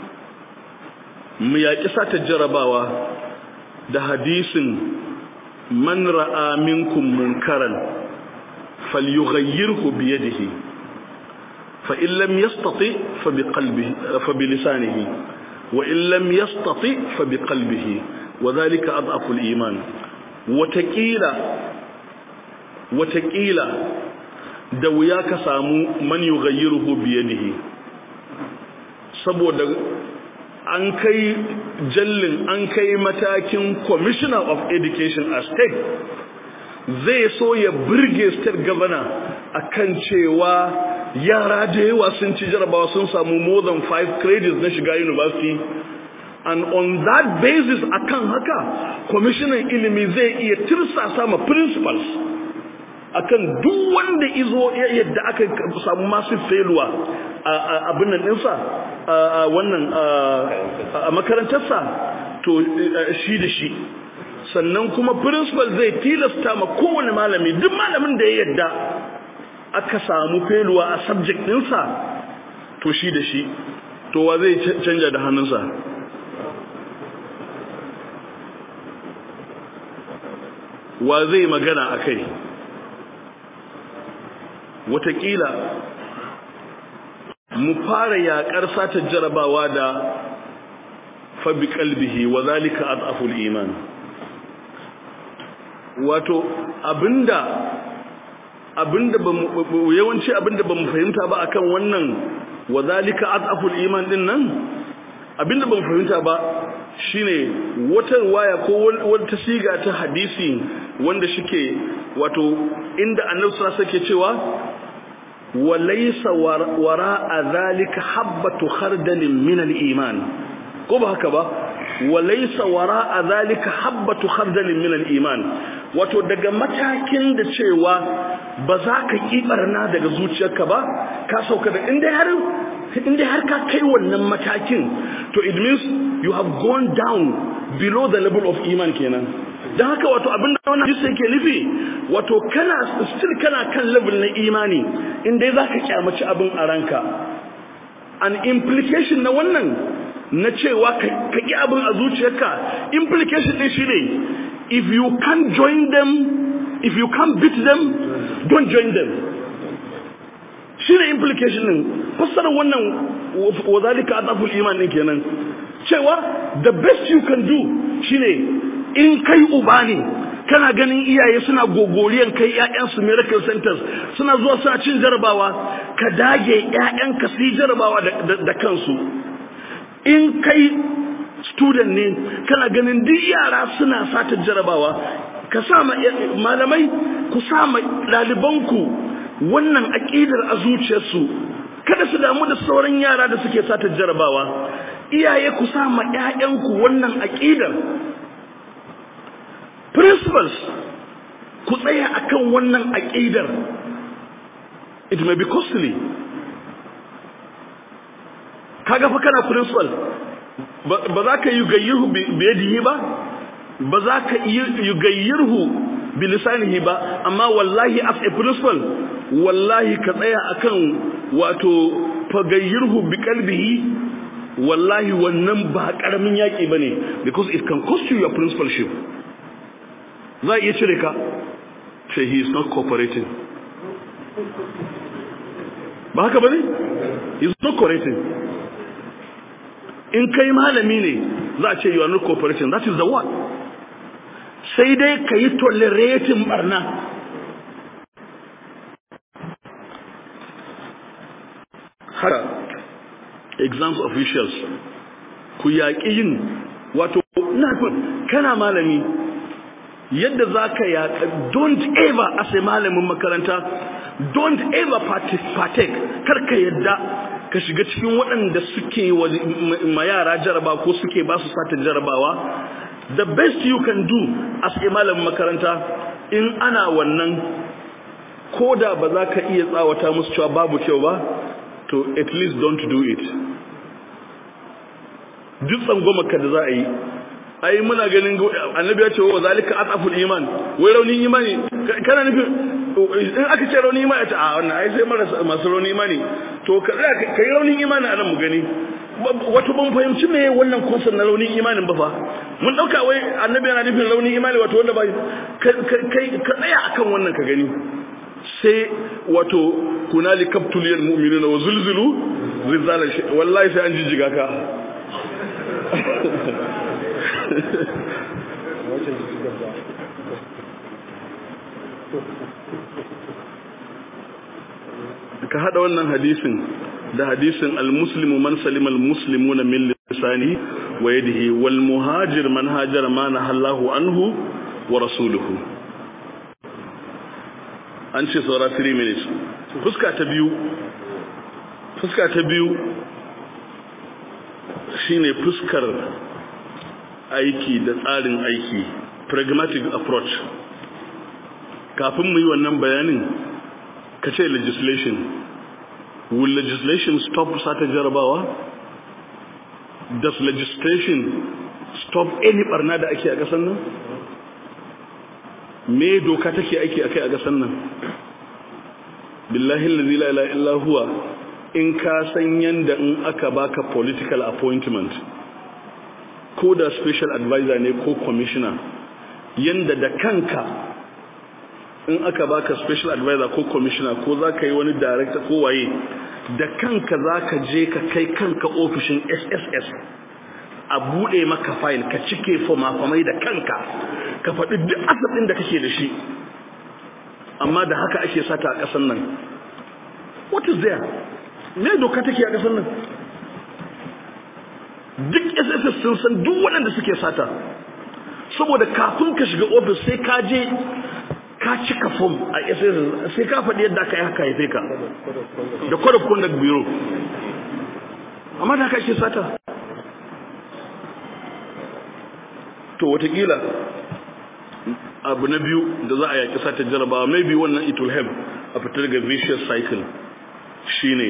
mu yaƙi sata jarabawa da hadisin man ra'a minkum munkaran falyughayyirhu bi yadihi fa in lam yastati fa bi qalbihi fa bi lisanihi wa in lam yastati fa bi qalbihi wa dhalika adhafu al-iman wataƙila wataƙila da wuya ka samu man yughayyiruhu bi yadihi saboda an kai jallin an kai matakin commissioner of education a state zai so ya burge state governor akan cewa yara da yawa sun ci jarabawa sun samu more than five credits na shiga university and on that basis akan haka commissioner ilimi zai iya tirsasa ma principals akan duk wanda izo yadda aka samu massive failure a abin nan ɗinsa a wannan a makarantarsa to shi da shi sannan kuma principal zai tilasta ma kowane malami duk malamin da ya yadda aka samu failure a subject ɗinsa to shi da shi to wa zai canja da hannunsa wa zai magana a kai watakila mu fara yaƙar sata jarabawa da fabi kalbihi wa zalika adaful iman wato abinda abinda bamu yawanci abinda bamu fahimta ba akan wannan wa zalika adaful iman din nan abinda bamu fahimta ba shine wata waya ko wata siga ta hadisi wanda shike wato inda annabi sallallahu alaihi wasallam cewa walaysa wara'a zalika habatu khardalin min al-iman ko ba haka ba walaysa wara'a zalika habatu khardalin min al-iman wato daga matakin da cewa ba za ka kibarna daga zuciyarka ba ka sauka da inda har inda har ka kai wannan matakin to it means you have gone down below the level of iman kenan don haka wato abin da wannan hadisi yake nufi wato kana still kana kan level na imani inda za ka kyamaci abin a ranka an implication na wannan na cewa ka ƙi abin a zuciyarka implication ɗin shi ne if you can't join them if you can't beat them don't join them shine implication din fassarar wannan wa zalika adaful iman din kenan cewa the best you can do shine in kai uba ne kana ganin iyaye suna gogoriyan kai ƴaƴansu miracle centers suna zuwa suna cin jarabawa ka dage ƴaƴanka su yi jarabawa da kansu in kai student ne kana ganin duk yara suna sata jarabawa ka sa malamai ku sa ɗalibanku wannan aƙidar a zuciyarsu kada su damu da sauran yara da suke sata jarabawa iyaye ku sa ma ƴaƴanku wannan aƙidar principles ku tsaya akan wannan aƙidar it may be costly kaga fa kana principal ba za ka yi gayyirhu biyadihi ba ba za ka yi gayyirhu bilisanihi ba amma wallahi as a principal wallahi ka tsaya akan wato fagayyirhu bi qalbihi wallahi wannan ba karamin yaki bane because it can cost you your principalship za a iya cire ka say he is not cooperating ba haka bane he is not cooperating in kai malami ne za a ce you are not cooperating that is the word sai dai ka yi tolerating barna haka exams officials ku yaƙi yin wato nafin kana malami yadda za ka yaƙa don't ever as a malamin makaranta don't ever partake karka yadda ka shiga cikin waɗanda suke ma yara jaraba ko suke ba su sata jarabawa the best you can do as a malamin makaranta in ana wannan ko da ba za ka iya tsawata musu cewa babu kyau ba to at least don't do it duk tsangwamaka da za a yi ai muna ganin annabi ya ce wa zalika ataful iman wai raunin imani kana nufin in aka ce raunin imani ta a wannan ai sai marasa masu raunin imani to ka ka yi raunin imani a nan mu gani wato ban fahimci me wannan concept na raunin imanin ba fa mun dauka wai annabi yana nufin raunin imani wato wanda ba kai ka tsaya akan wannan ka gani sai wato kunali kaptuliyal mu'minuna wa zulzulu zilzalan wallahi sai an jijjiga ka ka hada wannan hadisin da hadisin al-muslimu man salima al-muslimuna min lisani wa yadihi wal muhajir man hajara ma nahallahu anhu wa rasuluhu an ce saura 3 minutes fuska ta biyu fuska ta biyu shine fuskar aiki da tsarin aiki pragmatic approach kafin mu yi wannan bayanin ka ce legislation will legislation stop sata jarabawa does legislation stop any barna da ake a ƙasar nan me doka take aiki akai a ƙasar nan billahi allazi la ilaha illa huwa in ka san yanda in aka baka political appointment ko da special advisor ne ko commissioner yanda da kanka in aka baka special advisor ko commissioner ko za ka yi wani director ko waye da kanka za ka je ka kai kanka ofishin sss a buɗe maka file ka cike fama-famai da kanka ka faɗi duk asabin da kake da shi amma da haka ake sata a ƙasar nan what is there me doka take a ƙasar nan duk sss sun san duk waɗanda suke sata saboda kafin ka shiga ofis sai ka je ka cika fom a sss sai ka faɗi yadda aka yi haka haife ka da code of conduct bureau amma da haka ake sata to watakila abu na biyu da za a yaƙi sata jarabawa maybe wannan it will help a fitar daga vicious cycle shine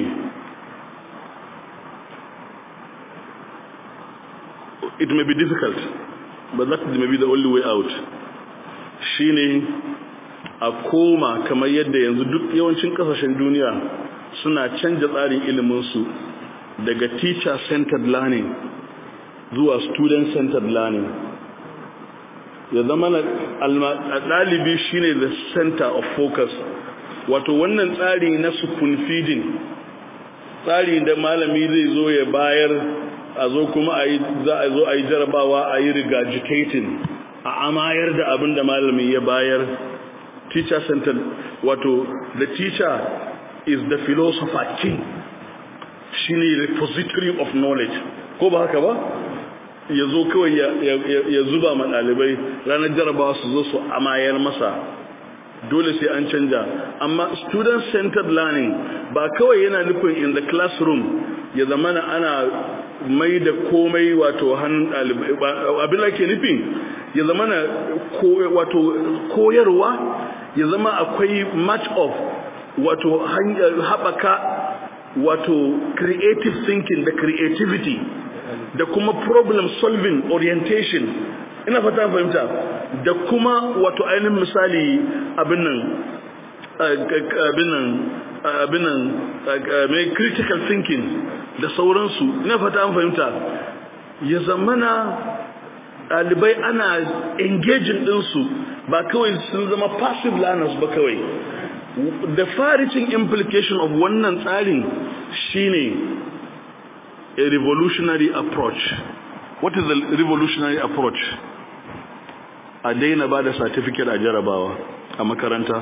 it may be difficult but that may be the only way out shine a koma kamar yadda yanzu duk yawancin kasashen duniya suna canja tsarin iliminsu daga teacher centered learning zuwa student centered learning ya zama na ɗalibi shine the center of focus wato wannan tsari na spoon feeding tsari da malami zai zo ya bayar a zo kuma a yi za a zo a yi jarabawa a yi regurgitating a amayar da abin da malami ya bayar teacher centered wato the teacher is the philosopher king shine repository of knowledge ko ba haka ba ya zo kawai ya zuba ma ɗalibai ranar jarabawa su zo su amayar masa dole sai an canja amma student centered learning ba kawai yana nufin in the classroom ya zamana ana mai da komai wato hannun ɗalibai abin da ke nufin ya zamana wato koyarwa ya zama akwai match of wato haɓaka wato creative thinking da creativity da kuma problem solving orientation ina fata fahimta da kuma wato ainihin misali abin nan abin nan abin nan mai critical thinking da sauransu ina fata an fahimta ya zamana ɗalibai ana engaging ɗinsu ba kawai sun zama passive learners ba kawai the far-reaching implication of wannan tsarin shine a revolutionary approach what is the revolutionary approach a daina ba da certificate a jarabawa a makaranta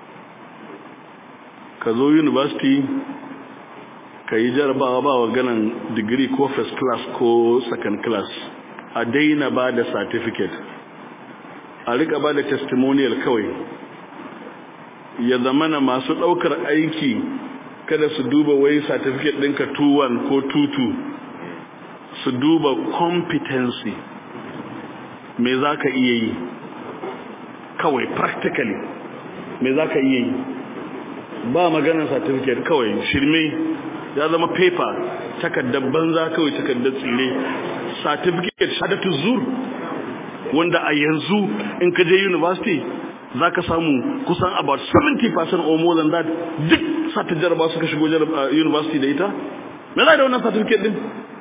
ka zo university ka yi jarabawa ba wa ganin degree ko first class ko second class a daina ba da certificate a rika ba da testimonial kawai ya zamana masu ɗaukar aiki kada su duba wai certificate ɗinka 2-1 ko 2-2 su duba competency me za ka iya yi kawai practically me za ka iya yi ba maganar certificate kawai shirme ya zama paper takardar banza kawai takardar tsire certificate shadatu zur wanda a yanzu in ka je university za ka samu kusan about 70% or more than that duk sata jaraba suka shigo university da ita me za da wannan certificate din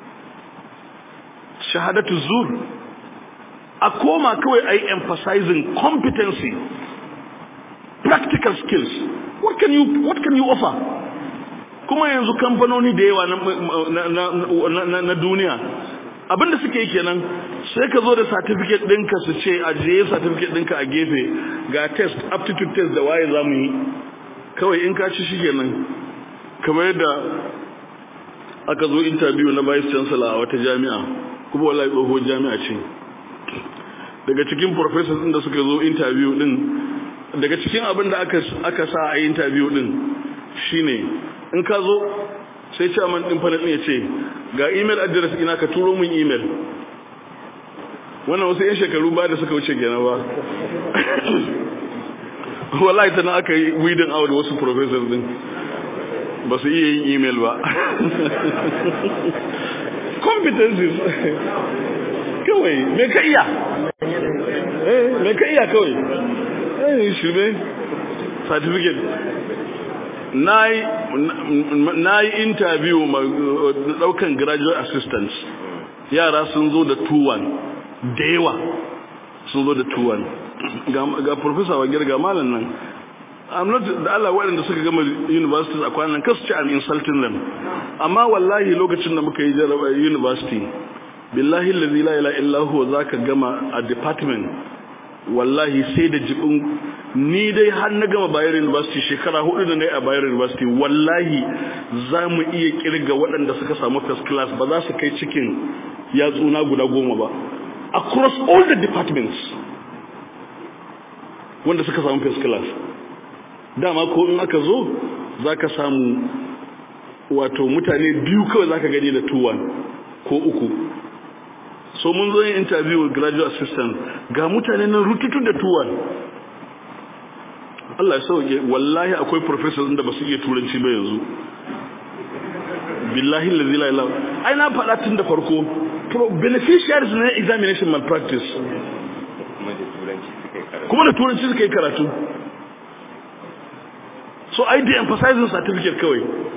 shahadatu zur a koma kawai a yi emphasizing competency practical skills what can you what can you offer kuma yanzu kamfanoni da yawa na duniya abinda suke yi kenan sai ka zo da certificate ɗinka su ce ajiye certificate ɗinka a gefe ga test aptitude test da waye za mu yi kawai in ka ci shi kenan kamar yadda aka zo interview na vice chancellor a wata jami'a kuma wallahi tsohuwar jami'a ce daga cikin professors ɗin da suka zo interview ɗin daga cikin abin da aka sa a interview ɗin shine in ka zo sai chairman ɗin panel ya ce ga email address ina ka turo mun email wannan wasu 'yan shekaru ba da suka wuce kenan ba wallahi ta na aka yi weeding out wasu professors din ba su iya yin email ba competencies kawai me ka iya me ka iya kawai eh shirme certificate na yi interview daukan graduate assistants yara sun zo da 2-1 da yawa sun zo da 2-1 ga professor wa girga malam nan I'm not da Allah waɗanda suka gama universities a kwanan kasu ce I'm insulting them amma wallahi lokacin da muka yi jaraba university billahi allazi la ilaha illa huwa zaka gama a department wallahi sai da jibin ni dai har na gama Bayero University shekara hudu da na yi a Bayero University wallahi za mu iya kirga waɗanda suka samu first class ba za su kai cikin yatsuna guda goma ba across all the departments wanda suka samu first class dama ko in aka zo za ka samu wato mutane biyu kawai za ka gani da tuwan ko uku so mun zo yin interview with graduate assistant ga mutane nan rututu da tuwan Allah ya sauke wallahi akwai professors da ba su iya turanci ba yanzu billahi lazi la ilaha ai na faɗa tun da farko beneficiaries na examination malpractice kuma da turanci suka yi karatu so ai da emphasizing certificate kawai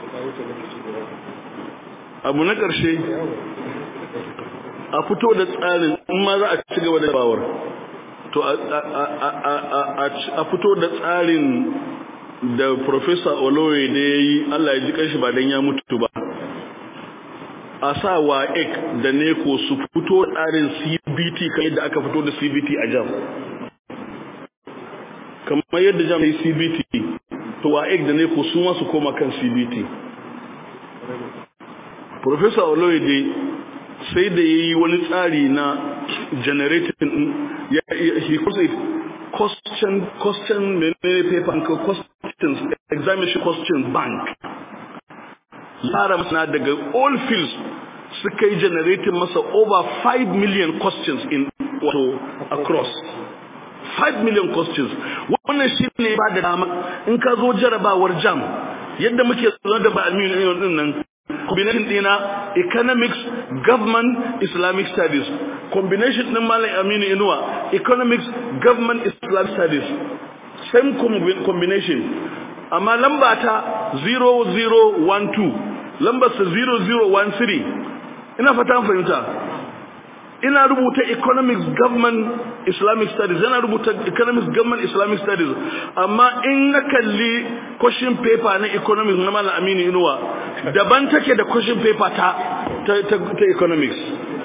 abu na ƙarshe a fito da tsarin in ma za a ci gaba da bawar to a fito da tsarin da Professor Olowe da ya yi Allah ya ji kanshi ba don ya mutu ba a sa wa ek da neko su fito tsarin CBT kan yadda aka fito da CBT a jam kamar yadda jam ya yi CBT to wa ek da neko su masu koma kan CBT Professor Olowe sai da ya yi wani tsari na generating ya he calls it question question menene paper ko questions examination question bank tsara masana daga all fields suka yi generating masa over 5 million questions in wato across 5 million questions wannan shi ne ba da dama in ka zo jarabawar jam yadda muke zuwa da ba almini din nan combination dina economics government islamic studies combination din malam aminu inuwa economics government islamic studies same combination amma lamba ta 0012 lambar sa 0013 ina fata fahimta ina rubuta economics government islamic studies yana rubuta economics government islamic studies amma in na kalli question paper na economics na malam aminu inuwa daban take da question paper ta ta, ta, ta economics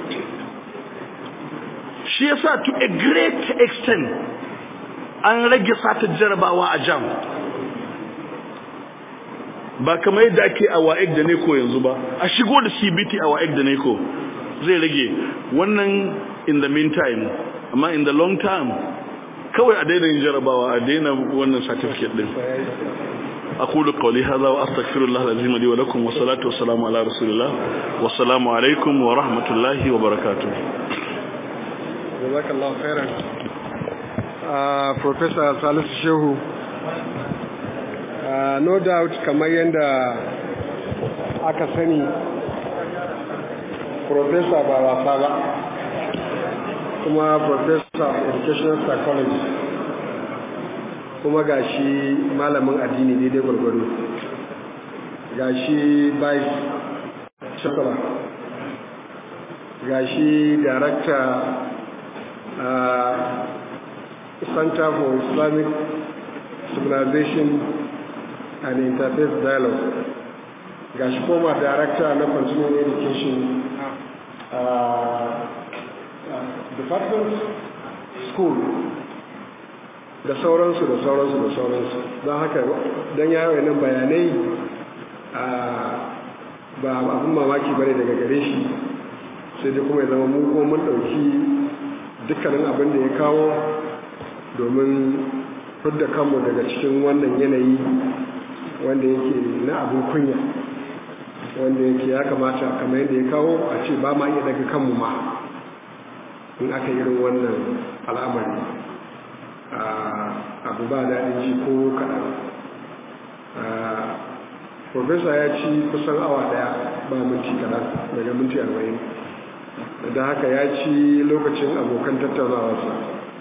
shi yasa to a great extent an rage sata jarabawa a jam ba kamar yadda ake a wa'ek da neko yanzu ba a shigo da cbt a wa'ek da neko zai rage wannan in the meantime amma in the long term kawai a daina yin jarabawa a daina wannan certificate din أقول قولي هذا وأستغفر الله العظيم لي ولكم والصلاة والسلام على رسول الله والسلام عليكم ورحمة الله وبركاته جزاك الله خيرا Professor Salisu Shehu uh, no doubt kamar yadda aka sani Professor ba wasa ba kuma Professor of Educational Psychology kuma ga shi malamin addini daidai gwargwado ga shi vice chancellor ga shi director uh, center for islamic civilization and interfaith dialogue ga shi former director na continuing education uh, uh, department school da sauransu da sauransu da sauransu don haka don yawon nan bayanai ba abin mamaki bane daga gare shi sai dai kuma ya zama mu kuma mun ɗauki dukkanin abin da ya kawo domin fidda kanmu daga cikin wannan yanayi wanda yake na abin kunya wanda yake ya kamata kamar yadda ya kawo a ce ba ma iya daga kanmu ma in aka irin wannan al'amari abu ba daɗin ji ko kaɗan profesa ya ci kusan awa ɗaya ba minti kaɗan daga minti arba'in da haka ya ci lokacin abokan tattaunawarsa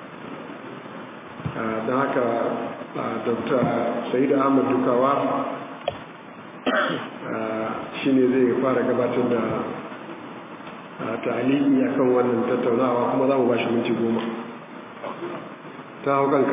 da haka dr sa'id ahmad dukawa shi ne zai fara gabatar da ta'aliki akan wannan tattaunawa kuma za mu ba shi minti goma ta hau kanka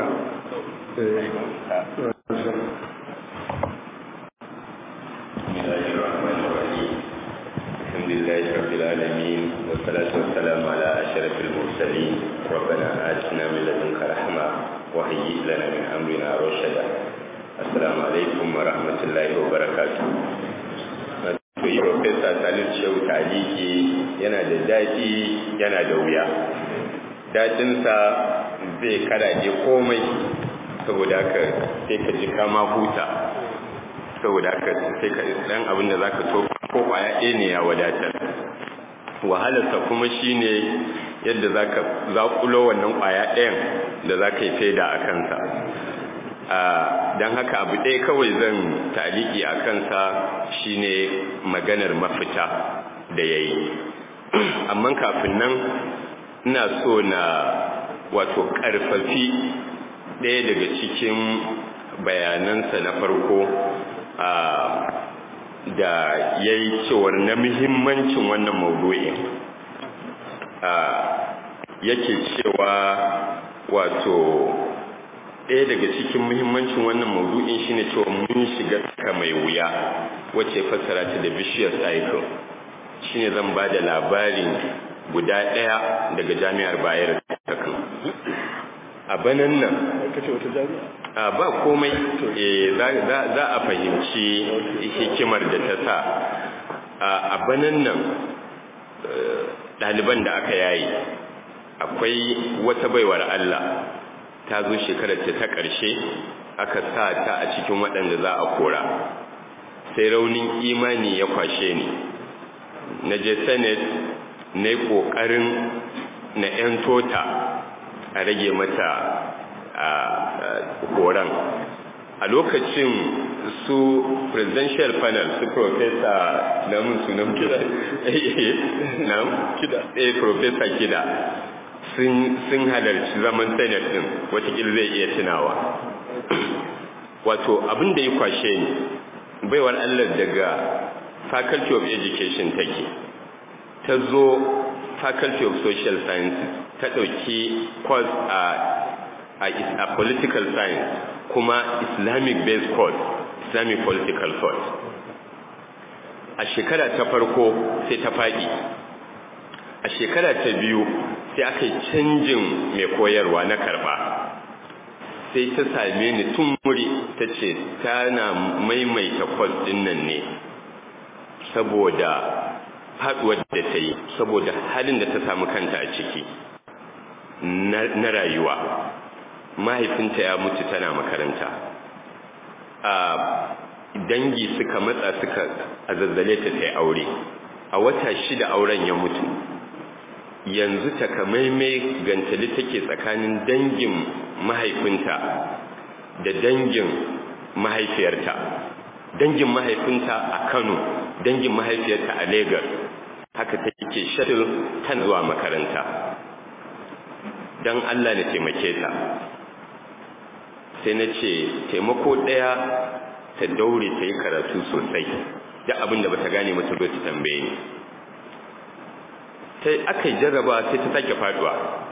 الحمد لله رب العالمين والصلاة والسلام على أشرف المرسلين ربنا آتنا من لدنك رحمة وهيئ لنا من أمرنا رشدا السلام عليكم ورحمة الله وبركاته yi Profesa Salif Shehu Taliki yana da daɗi yana da wuya. Daɗinsa zai karaje komai saboda haka sai ka ji kama huta saboda haka sai ka dan abin da zaka to ko kwaya ɗaya ne ya wadatar wahalarsa kuma shine yadda zaka zakulo wannan kwaya ɗayan da zaka yi faida a kansa don haka abu ɗaya kawai zan taliki a kansa shine maganar mafita da ya yi amma kafin nan ina so na wato ƙarfafi ɗaya daga cikin bayanansa na farko da ya yi cewar na muhimmancin wannan maudu'in yake cewa wato ɗaya daga cikin muhimmancin wannan maudu'in shine cewa mun shiga tsaka mai wuya wacce fassara ta da bishiyar cycle shine zan ba da labarin guda ɗaya daga jami'ar bayar kakan a banan nan a ba komai za a fahimci hikimar da ta sa a banan nan ɗaliban da aka yayi akwai wata baiwar Allah ta zo shekarar ta ƙarshe aka sa ta a cikin waɗanda za a kora sai raunin imani ya kwashe ni na je senate na yi ƙoƙarin na 'yan tota a rage mata a horon a lokacin su presidential panel su professor namun sunan kida kida eh professor kida sun halarci zaman senate din watakila zai iya tunawa wato abin da ya kwashe ni baiwar allah daga faculty of education take ta zo faculty of social sciences ta ɗauki course a, a, a political science kuma islamic based course islamic political thought a shekara ta farko sai ta faɗi a shekara ta biyu sai aka yi canjin mai koyarwa na karba sai ta same ni tun wuri ta ce tana maimaita kwas ɗin nan ne saboda faduwar da ta yi saboda halin da ta samu kanta a ciki na rayuwa mahaifinta ya mutu tana makaranta a dangi suka matsa suka a zazzale ta ta aure a wata shida auren ya mutu yanzu takamaimai gantali take tsakanin dangin mahaifinta da dangin mahaifiyarta dangin mahaifinta a kano dangin mahaifiyarta a Legas haka take shuttle tan zuwa makaranta don Allah na taimake ta sai na ce taimako ɗaya ta daure ta yi karatu sosai da abin da ba ta gane mata ta tambaye ni sai aka yi jarraba sai ta sake faduwa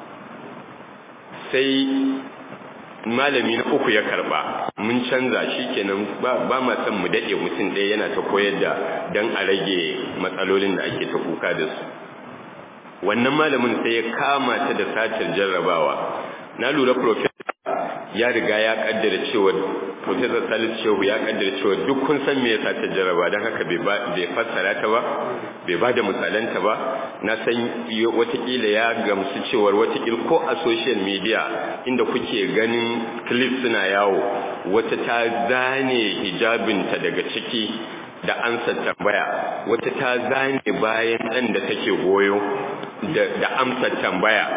sai malami na uku ya karba mun canza shi kenan ba ma son mu daɗe mutum ɗaya yana ta koyar da don a rage matsalolin da ake ta kuka da su wannan malamin sai ya kama ta da satar jarrabawa na lura profesa ya riga ya kaddara cewa profesa salis shehu ya kaddara cewa duk kun san me yasa ta jarraba don haka bai fassara ta ba bai ba da misalanta ba na san watakila ya gamsu cewar watakila ko a social media inda kuke ganin clip suna yawo wata ta zane hijabinta daga ciki da ansa tambaya wata ta zane bayan ɗan da take goyo da amsa tambaya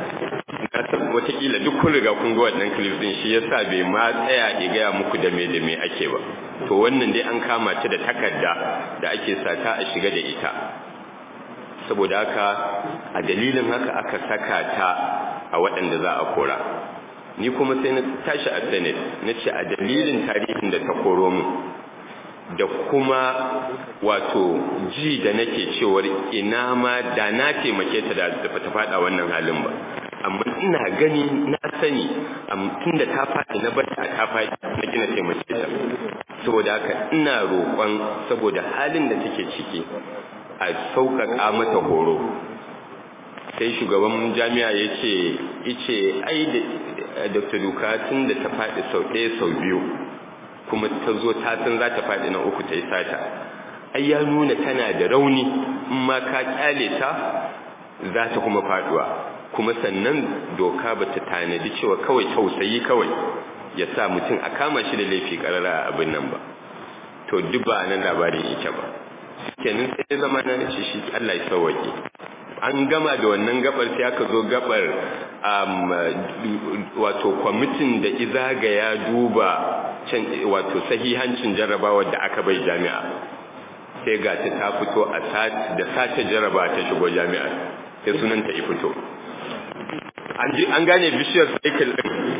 watakila duk kun riga kun ga wannan clip din shi yasa bai ma tsaya ya gaya muku da me da me ake ba to wannan dai an kama ta da takarda da ake sata a shiga da ita saboda haka a dalilin haka aka saka ta a waɗanda za a kora ni kuma sai na tashi a senate na ce a dalilin tarihin da ta koro mu da kuma wato ji da nake cewar ina ma da na taimake ta da ta faɗa wannan halin ba amma ina gani na sani tun da ta faɗi na bata ta faɗi na gina taimake ta saboda haka ina roƙon saboda halin da take ciki a sauƙaƙa mata horo sai shugaban jami'a ya ce ice ai da dr duka tun da ta faɗi sau ɗaya sau biyu kuma ta zo ta san za ta faɗi na uku ta yi sata ai ya nuna tana da rauni in ma ka kyale ta za ta kuma faɗuwa kuma sannan doka ba ta tanadi cewa kawai tausayi kawai ya sa mutum a kama shi da laifi karara a abin nan ba to duk ba nan labarin yake ba kenan sai zama na ce shi Allah ya sauwake an gama da wannan gabar sai aka zo gabar wato kwamitin da izaga ya duba wato sahihancin jarrabawar da aka bai jami'a sai ga ta ta fito a da sace jarraba ta shigo jami'a sai sunanta ya fito an gane bishiyar cycle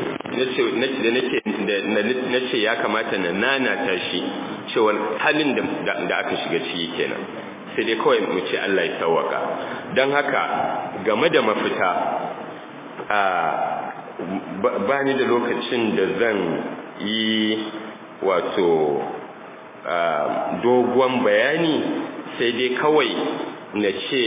din na ce ya kamata na nanata shi cewar halin da aka shiga ciki kenan sai dai kawai mu ce Allah ya sauwaka don haka game da mafita ba ni da lokacin da zan yi wato dogon bayani sai dai kawai na ce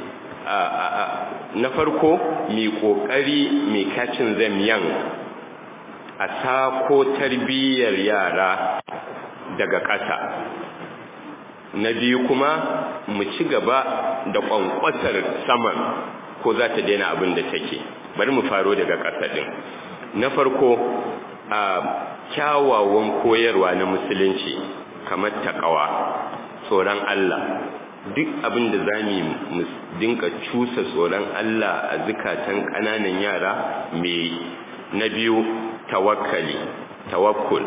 na farko mai kokari mai kacin zamiyan a sako tarbiyyar yara daga ƙasa na biyu kuma mu ci gaba da ƙwanƙwatar saman ko za ta daina abin da take bari mu faro daga ƙasa ɗin na farko a kyawawan koyarwa na musulunci kamar taƙawa tsoron Allah duk abin da za mu dinka cusa tsoron Allah a zukatan ƙananan yara mai na biyu tawakkali tawakkul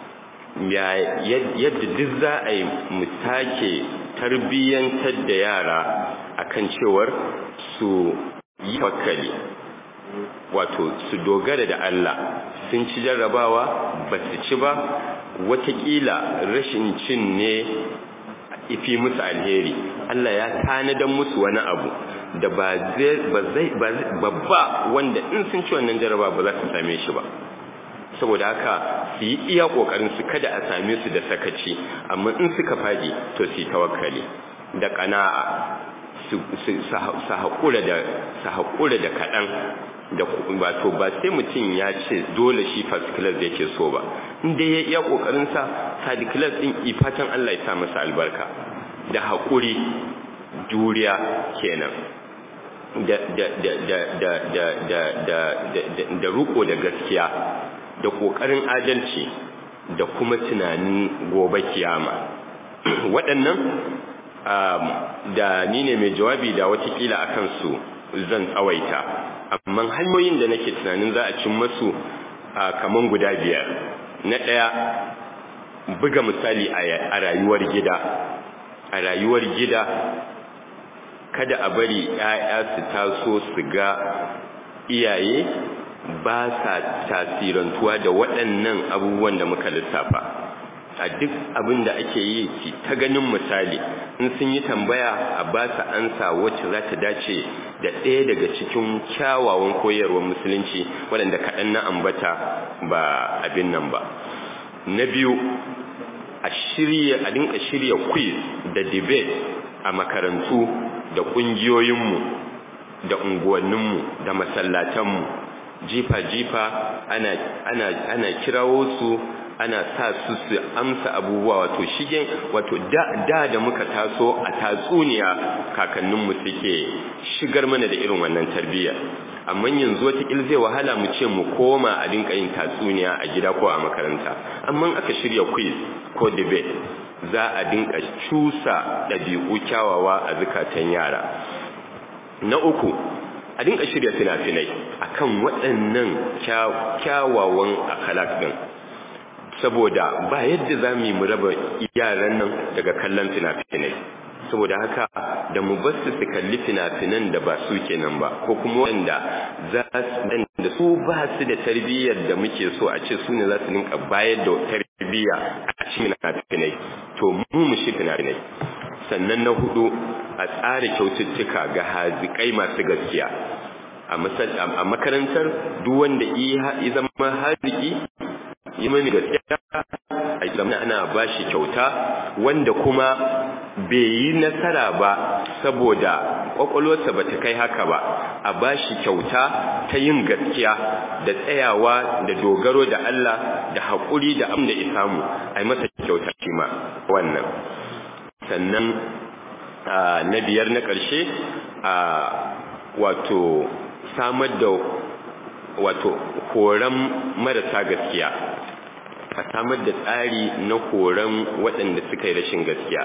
yadda duk za a yi mu take tarbiyyantar da yara akan cewar su yi tawakkali wato su dogara da Allah sun ci jarrabawa ba su ci ba watakila rashin cin ne ifi musu alheri Allah ya tanadan musu wani abu da ba zai babba wanda in sun ci wannan jarraba ba za su same shi ba saboda haka su yi iya kokarin su kada a same su da sakaci amma in suka faɗi to su yi tawakkali da ƙana'a su haƙura da su haƙura da kaɗan da wato ba sai mutum ya ce dole shi first class yake so ba inda ya iya kokarin sa third class din ifatan Allah ya sa masa albarka da haƙuri juriya kenan da da da da da da da da da da ruko da gaskiya da kokarin adalci da kuma tunanin gobe kiyama waɗannan da ni ne mai jawabi da watakila akan su zan tsawaita amma hanyoyin da nake tunanin za a cin masu kaman guda biyar na ɗaya buga misali a rayuwar gida a rayuwar gida kada a bari ‘ya'ya su taso su ga iyaye ba sa tasirantuwa da waɗannan abubuwan da muka lissafa a duk abin da ake yi ki ta ganin misali in sun yi tambaya a ba su ansa wacce za ta dace da ɗaya daga cikin kyawawan koyarwar musulunci waɗanda kaɗan na ambata ba abin nan ba na biyu a shirya a dinka shirya quiz da debate a makarantu da ƙungiyoyinmu da unguwanninmu da masallatanmu jifa-jifa ana, ana, ana kirawo su ana sa su su amsa abubuwa wato shigen wato da, da da muka taso a tatsuniya kakanninmu suke shigar mana da irin wannan tarbiyya amma yanzu wata zai wahala mu ce mu koma a dinka yin tatsuniya a gida ko a makaranta amma aka shirya quiz ko debate za a dinka cusa ɗabi'u kyawawa a zukatan yara na uku a dinka shirya fina-finai akan waɗannan kyawawan akhlaq din saboda ba yadda za mu yi mu raba yaran nan daga kallon fina-finai saboda haka da mu bar su su kalli fina-finan da ba su kenan ba ko kuma wanda za su da su ba su da tarbiyyar da muke so a ce su ne za su ninka bayar da tarbiyya a cikin fina-finai to mu mu shi fina-finai sannan na hudu a tsara kyaututtuka ga hazikai masu gaskiya a makarantar duk wanda ya zama haziki yi mani gaskiya a zama ana ba shi kyauta wanda kuma bai yi nasara ba saboda kwakwalwarsa ba ta kai haka ba a ba shi kyauta ta yin gaskiya da tsayawa da dogaro da Allah da haƙuri da amda isamu a yi masa kyauta shi ma wannan sannan na biyar na ƙarshe a wato samar da wato horon marasa gaskiya a samar da tsari na horon waɗanda suka yi rashin gaskiya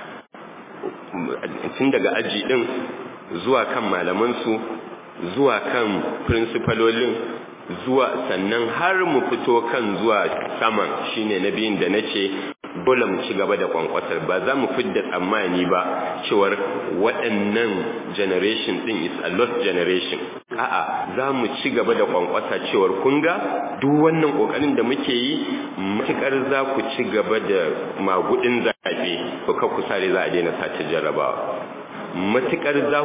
tun daga aji ɗin zuwa kan malamansu zuwa kan prinsipalolin zuwa sannan har mu fito kan zuwa saman shine na biyun da na ce dole mu ci gaba da kwankwasar ba za mu fidda tsammani ba cewar waɗannan generation ɗin is a lost generation a'a za mu ci gaba da kwankwasa cewar kun ga duk wannan ƙoƙarin da muke yi matuƙar za ku ci gaba da magudin zaɓe ko ka ku sare za a daina sace jarrabawa matuƙar za ku ci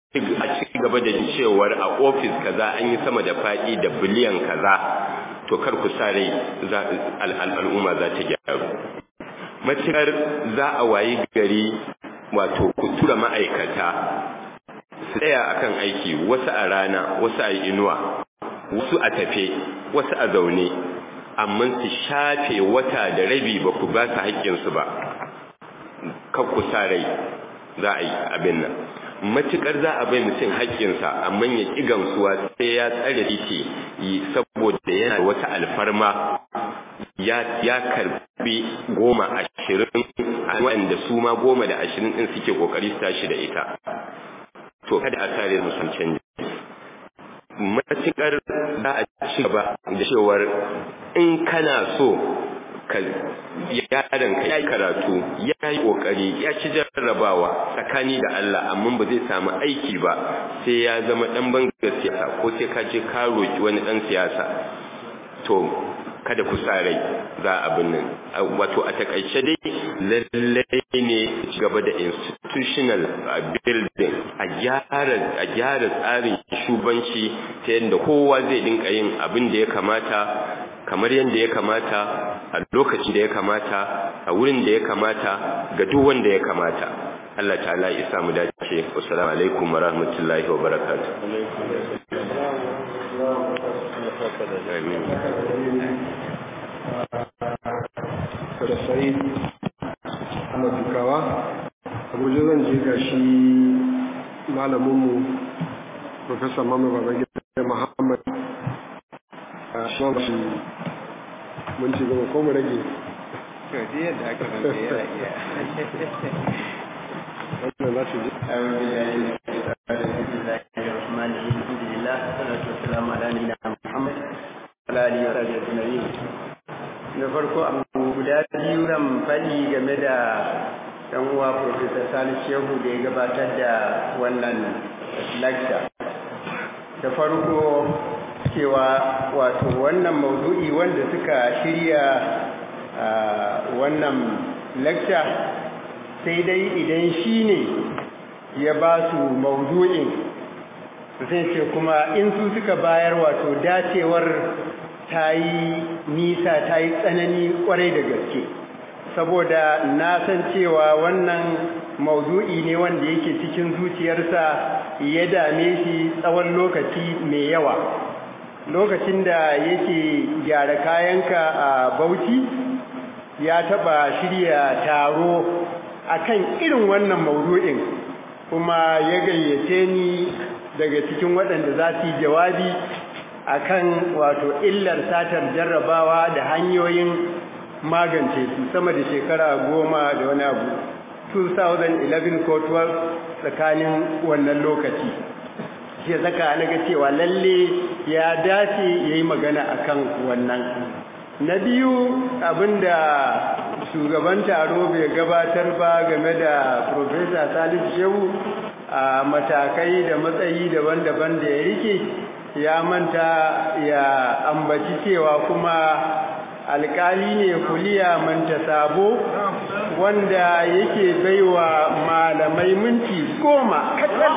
a ci gaba da cewar a ofis kaza an yi sama da faɗi da biliyan kaza to kar ku sa rai al'umma za ta gyaru matukar za a wayi gari wato ku tura ma'aikata su tsaya akan aiki wasu a rana wasu a inuwa wasu a tafe wasu a zaune amma su shafe wata da rabi ba ku ba su haƙƙinsu ba kan ku sa rai za a yi abin nan matukar za a bai mutum haƙƙinsa amma ya ƙi gamsuwa sai ya tsare titi saboda yana da wata alfarma ya karbi goma ashirin wanda su ma goma da ashirin ɗin suke ƙoƙari su tashi da ita to kada a sare musu canji matukar za a ci gaba da cewar in kana so ka yaron ka yayi karatu yayi kokari ya ci jarrabawa tsakani da Allah amma ba zai samu aiki ba sai ya zama dan bangar siyasa ko sai ka je ka roki wani dan siyasa to kada ku rai za abin nan wato a takaice dai lallai ne gaba da institutional building a gyara a gyara tsarin shubanci ta yadda kowa zai dinka yin abin da ya kamata kamar yadda ya kamata a lokacin da ya kamata a wurin da ya kamata ga duk wanda ya kamata Allah ta'ala ya sa mu dace assalamu alaikum wa rahmatullahi wa barakatuh da sai ana dukawa abuja zan je ga shi malaminmu professor mamu babangida muhammad a shi mun ci gaba ko mu rage yadda aka rage yana iya wannan za su ji na farko abu guda biyu ran faɗi game da ɗan uwa Professor Sani Shehu da ya gabatar da wannan lecture. Da farko cewa wato wannan maudu'i wanda suka shirya wannan lecture sai dai idan shi ne ya ba su maudu'in sai ce kuma in su suka bayar wato dacewar ta yi nisa ta yi tsanani kwarai da gaske saboda na san cewa wannan maudu'i ne wanda yake cikin zuciyarsa ya dame shi tsawon lokaci mai yawa lokacin da yake gyara kayanka a bauchi ya taba shirya taro akan irin wannan maudu'in kuma ya gayyace ni daga cikin waɗanda za su yi jawabi akan wato illar satar jarrabawa da hanyoyin magance su sama da shekara goma da wani abu 2011 ko 12 tsakanin wannan lokaci shi zaka na ga cewa lalle ya dace ya yi magana akan wannan na biyu abinda shugaban taro bai gabatar ba game da Profesa Salisu Shehu a matakai da matsayi daban-daban da ya rike ya manta ya ambaci cewa kuma alkali ne kuliya manta sabo wanda yake baiwa malamai minti goma katal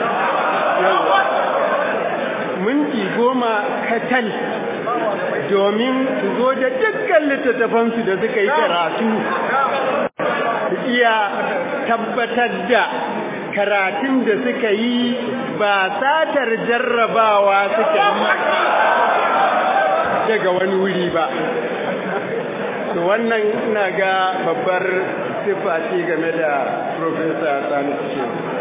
minti goma katal domin su zo da dukkan littattafansu da suka yi karatu iya tabbatar da karatun da suka yi ba satar jarrabawa suka yi daga wani wuri ba to wannan ina ga babbar siffa ce game da professor salisu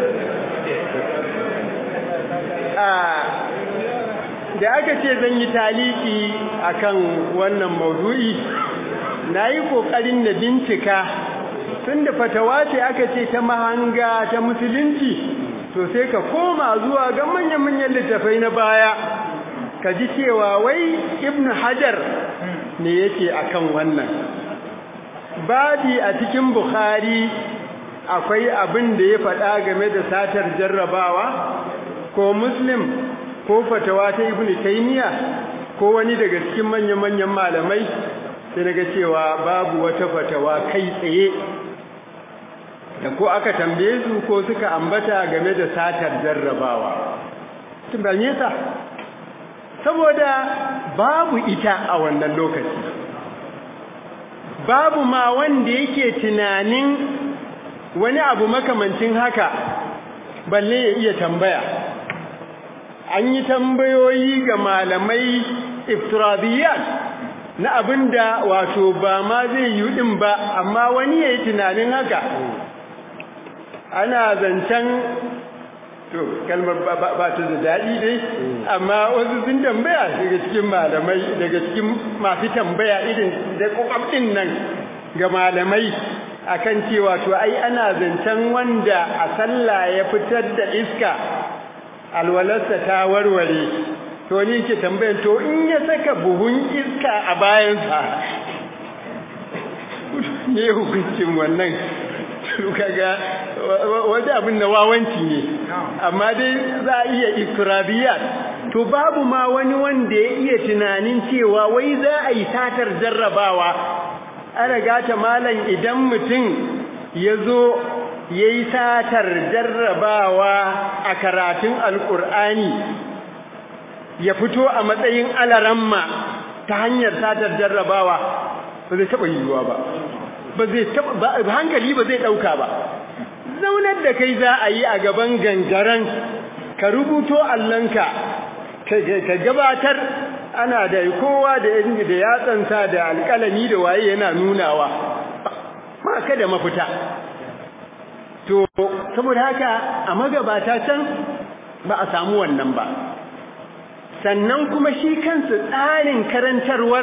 da aka ce zan yi taliki akan wannan maudu'i na yi ƙoƙarin na bincika tun da fatawa ce aka ce ta mahanga ta musulunci to sai ka koma zuwa ga manyan-manyan littafai na baya ka ji cewa wai ibn hajar ne yake akan wannan babi a cikin bukhari akwai abin da ya faɗa game da satar jarrabawa ko muslim ko fatawa ta ibn taymiya ko wani daga cikin manyan-manyan malamai sai naga cewa babu wata fatawa kai tsaye da ko aka tambaye su ko suka ambata game da satar jarrabawa tun ba yasa saboda babu ita a wannan lokaci babu ma wanda yake tunanin wani abu makamancin haka balle ya iya tambaya an yi tambayoyi ga malamai iftiradiyat na abinda wato ba ma zai yi din ba amma wani ya yi tunanin haka ana zancen to kalmar ba ta da daɗi dai amma wasu sun tambaya daga cikin malamai daga cikin masu tambaya irin da kwakwabɗin nan ga malamai akan cewa to ai ana zancen wanda a sallah ya fitar da iska alwalarsa ta warware to ni ke tambayar to in ya saka buhun iska a bayansa ne hukuncin wannan kaga wani abin na wawanci ne amma dai za a iya iftirabiyat to babu ma wani wanda ya iya tunanin cewa wai za a yi satar jarrabawa ana gata malam idan mutum ya zo ya yi satar jarrabawa a karatun alkur'ani ya fito a matsayin alaramma ta hanyar satar jarrabawa ba zai taɓa yiwuwa ba ba zai taɓa hankali ba zai ɗauka ba zaunar da kai za a yi a gaban gangaren ka rubuto allonka ka gabatar ana da kowa da da yatsansa da alƙalami da waye yana nunawa ma ka da mafita to saboda haka a magabata can ba a samu wannan ba sannan kuma shi kansa tsarin karantarwar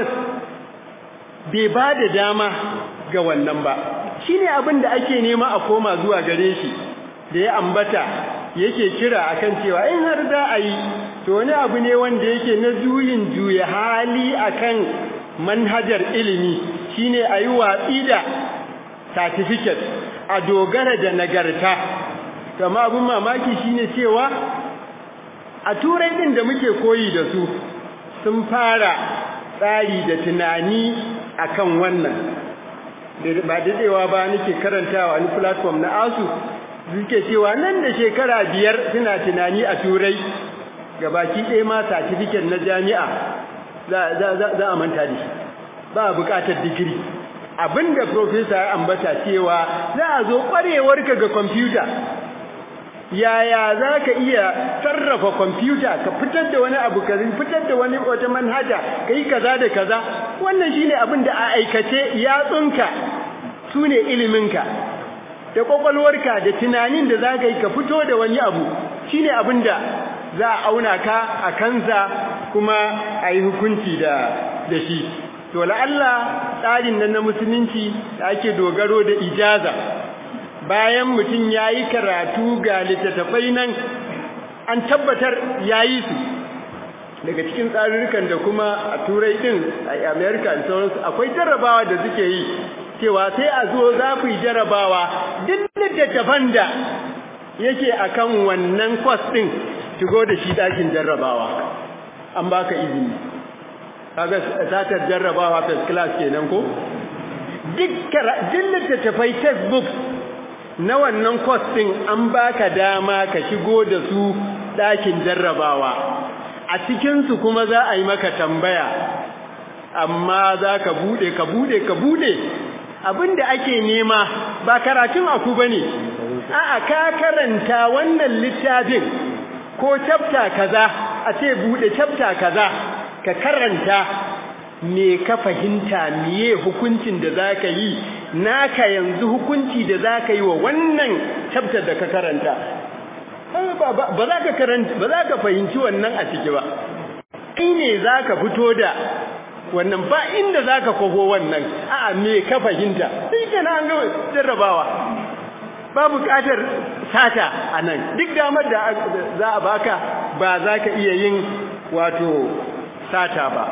bai ba da dama ga wannan ba shi ne abin da ake nema a koma zuwa gare shi da ya ambata yake kira akan cewa in har za a yi to wani abu ne wanda yake na juyin juya hali akan manhajar ilimi shine a yi watsi da certificate a dogara da nagarta kama abin mamaki shine cewa a turai din da muke koyi da su sun fara tsari da tunani akan wannan ba daɗewa ba nake karantawa wani platform na asu suke cewa nan da shekara biyar suna tunani a turai gabaki ɗaya ma certificate na jami'a za a manta da shi ba a buƙatar digiri abinda professor ya ambata cewa za a zo ƙwarewarka ga kwamfuta yaya za ka iya sarrafa kwamfuta ka fitar da wani abu ka fitar da wani wata manhaja ka yi kaza da kaza wannan shine abin da a aikace yatsunka su ne iliminka da kwakwalwarka da tunanin da za ka yi ka fito da wani abu shine abin da za a auna ka a kansa kuma a yi hukunci da da shi to la'alla tsarin nan na musulunci da ake dogaro da ijaza bayan mutum ya yi karatu ga littattafai nan an tabbatar ya yi su daga cikin tsarurrukan da kuma a turai din a amerika da sauransu akwai jarrabawa da suke yi cewa sai a zo za ku yi jarrabawa duk littattafan da yake akan wannan kwas din shigo da shi ɗakin jarrabawa an baka izini kaga satar jarrabawa first class kenan ko duk littattafai textbooks na wannan course din an baka dama ka shigo da su ɗakin jarrabawa a cikin su kuma za a yi maka tambaya amma za ka bude ka bude ka bude abinda ake nema ba karatun aku bane a'a ka karanta wannan littafin ko chapter kaza a ce bude chapter kaza ka karanta me ka fahimta miye hukuncin da zaka yi naka yanzu hukunci da zaka yi wa wannan chapter da ka karanta ba za ka karanta ba za ka fahimci wannan a ciki ba kai ne zaka fito da wannan ba inda zaka kwafo wannan a'a me ka fahimta sai kana an ga jarrabawa ba buƙatar sata anan duk damar da za a baka ba za ka iya yin wato sata ba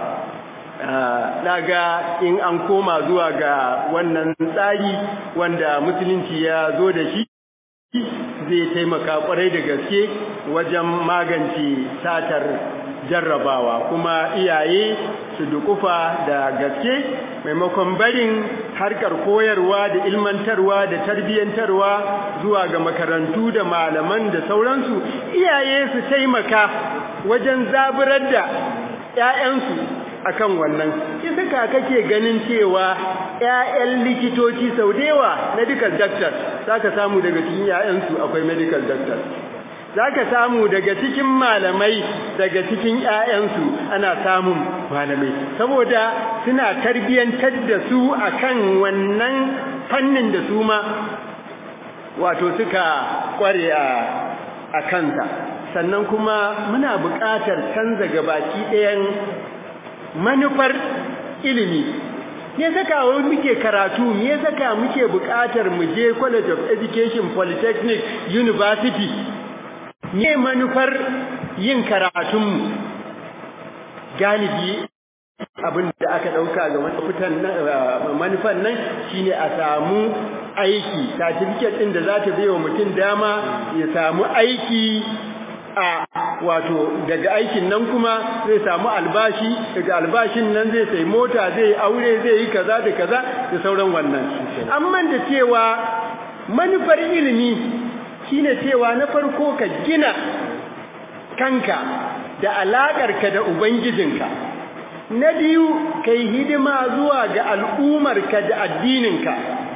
daga in an koma zuwa ga wannan tsari wanda musulunci ya zo da shi zai taimaka kwarai da gaske wajen magance satar jarrabawa kuma iyaye su dukufa da gaske maimakon barin harkar koyarwa da ilmantarwa da tarbiyyantarwa zuwa ga makarantu da malaman da sauransu iyaye su taimaka wajen zaburar da 'ya'yansu akan wannan isa ka kake ganin cewa ƴaƴan likitoci sau da yawa medical doctor zaka samu daga cikin ƴaƴansu akwai medical doctor zaka samu daga cikin malamai daga cikin ƴaƴansu ana samun malamai saboda suna tarbiyantar da su akan wannan fannin da su ma wato suka kware a a kanta sannan kuma muna buƙatar canza gabaki ɗayan manufar ilimi me saka wai muke karatu me saka muke buƙatar mu je college of education polytechnic university me manufar yin karatun mu galibi abin da aka dauka ga manufitan manufan nan shine a samu aiki certificate din da za ta wa mutum dama ya samu aiki a wato daga aikin nan kuma zai samu albashi daga albashin nan zai sai mota zai aure zai yi kaza da kaza da sauran wannan amma da cewa manufar ilimi shine cewa na farko ka gina kanka da alaƙarka da ubangijinka na biyu kai hidima zuwa ga al'umarka da addininka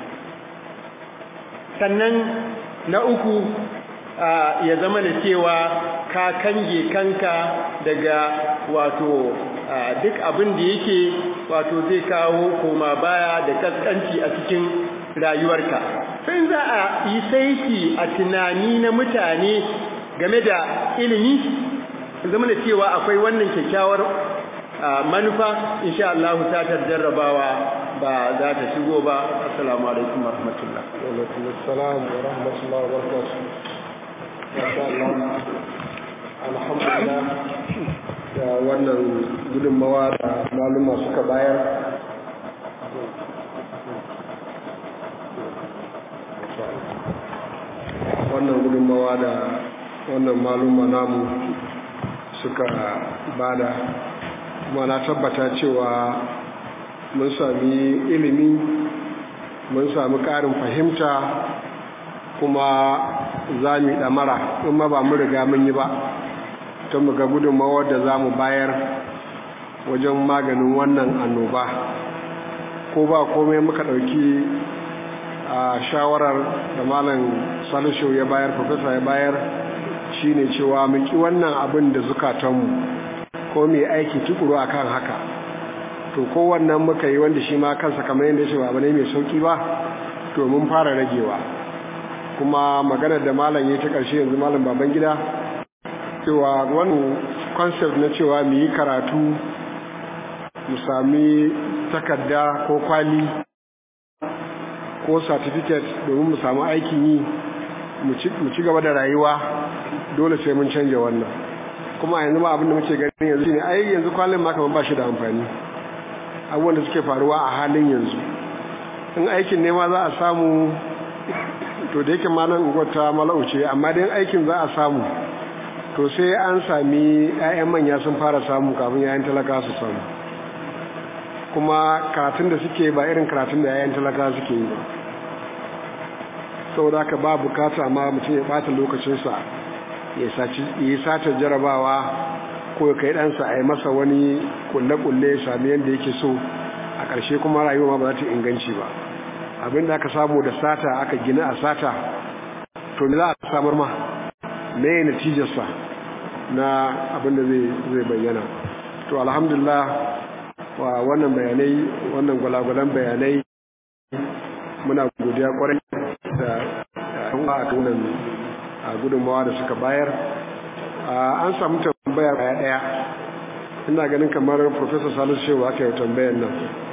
sannan na uku ya zama da cewa ka kange kanka daga wato duk abin da yake wato zai kawo koma baya da kaskanci a cikin rayuwarka sai za a yi saiti a tunani na mutane game da ilimi zama da cewa akwai wannan kyakkyawar manufa insha Allah ta tarjarrabawa ba za ta shigo ba assalamu alaikum wa rahmatullah wa alaikum assalam wa rahmatullah wa barakatuh masha Allah alhamdulillah da wannan gudunmawa da maluma suka bayar wannan gudunmawa da wannan maluma namu suka bada kuma na tabbata cewa mun sami ilimi mun sami ƙarin fahimta kuma za mu yi ɗamara in ma ba mu riga mun yi ba ta mu ga gudunmawar da za mu bayar wajen maganin wannan annoba ko ba komai muka ɗauki a shawarar da malam salisho ya bayar profesa ya bayar shine cewa mu ki wannan abin da zukatanmu ko mu yi aiki tukuru akan haka to kowannan muka yi wanda shi ma kansa kamar yadda shi ba ne mai sauki ba to mun fara ragewa kuma maganar da malam ya ta ƙarshe yanzu malam baban gida cewa wannan concept na cewa mu yi karatu mu sami takarda ko kwali ko certificate domin mu samu aikin yi mu ci gaba da rayuwa dole sai mun canja wannan kuma yanzu ma abin da muke gani yanzu ne ai yanzu kwalin ma kamar ba shi da amfani abubuwan da suke faruwa a halin yanzu in aikin nema za a samu to da yake malam ungwata malauce amma dai aikin za a samu to sai an sami 'ya'yan manya sun fara samu kafin 'ya'yan talaka su samu kuma karatun da suke ba irin karatun da 'ya'yan talaka suke yi ba saboda haka ba bukata ma mutum ya bata lokacinsa ya yi sata jarabawa ko kai ɗansa a yi masa wani kulle-kulle ya sami yadda yake so a ƙarshe kuma rayuwa ba za ta inganci ba abinda aka samu da sata aka gina a sata to me za a samar ma me natijarsa na abinda zai bayyana to alhamdulillah wa wannan bayanai wannan gwalagwalan bayanai muna godiya kwarai da yan a tunan a gudunmawa da suka bayar an samu tambaya daya daya ina ganin kamar professor salisu shehu aka yi tambayar nan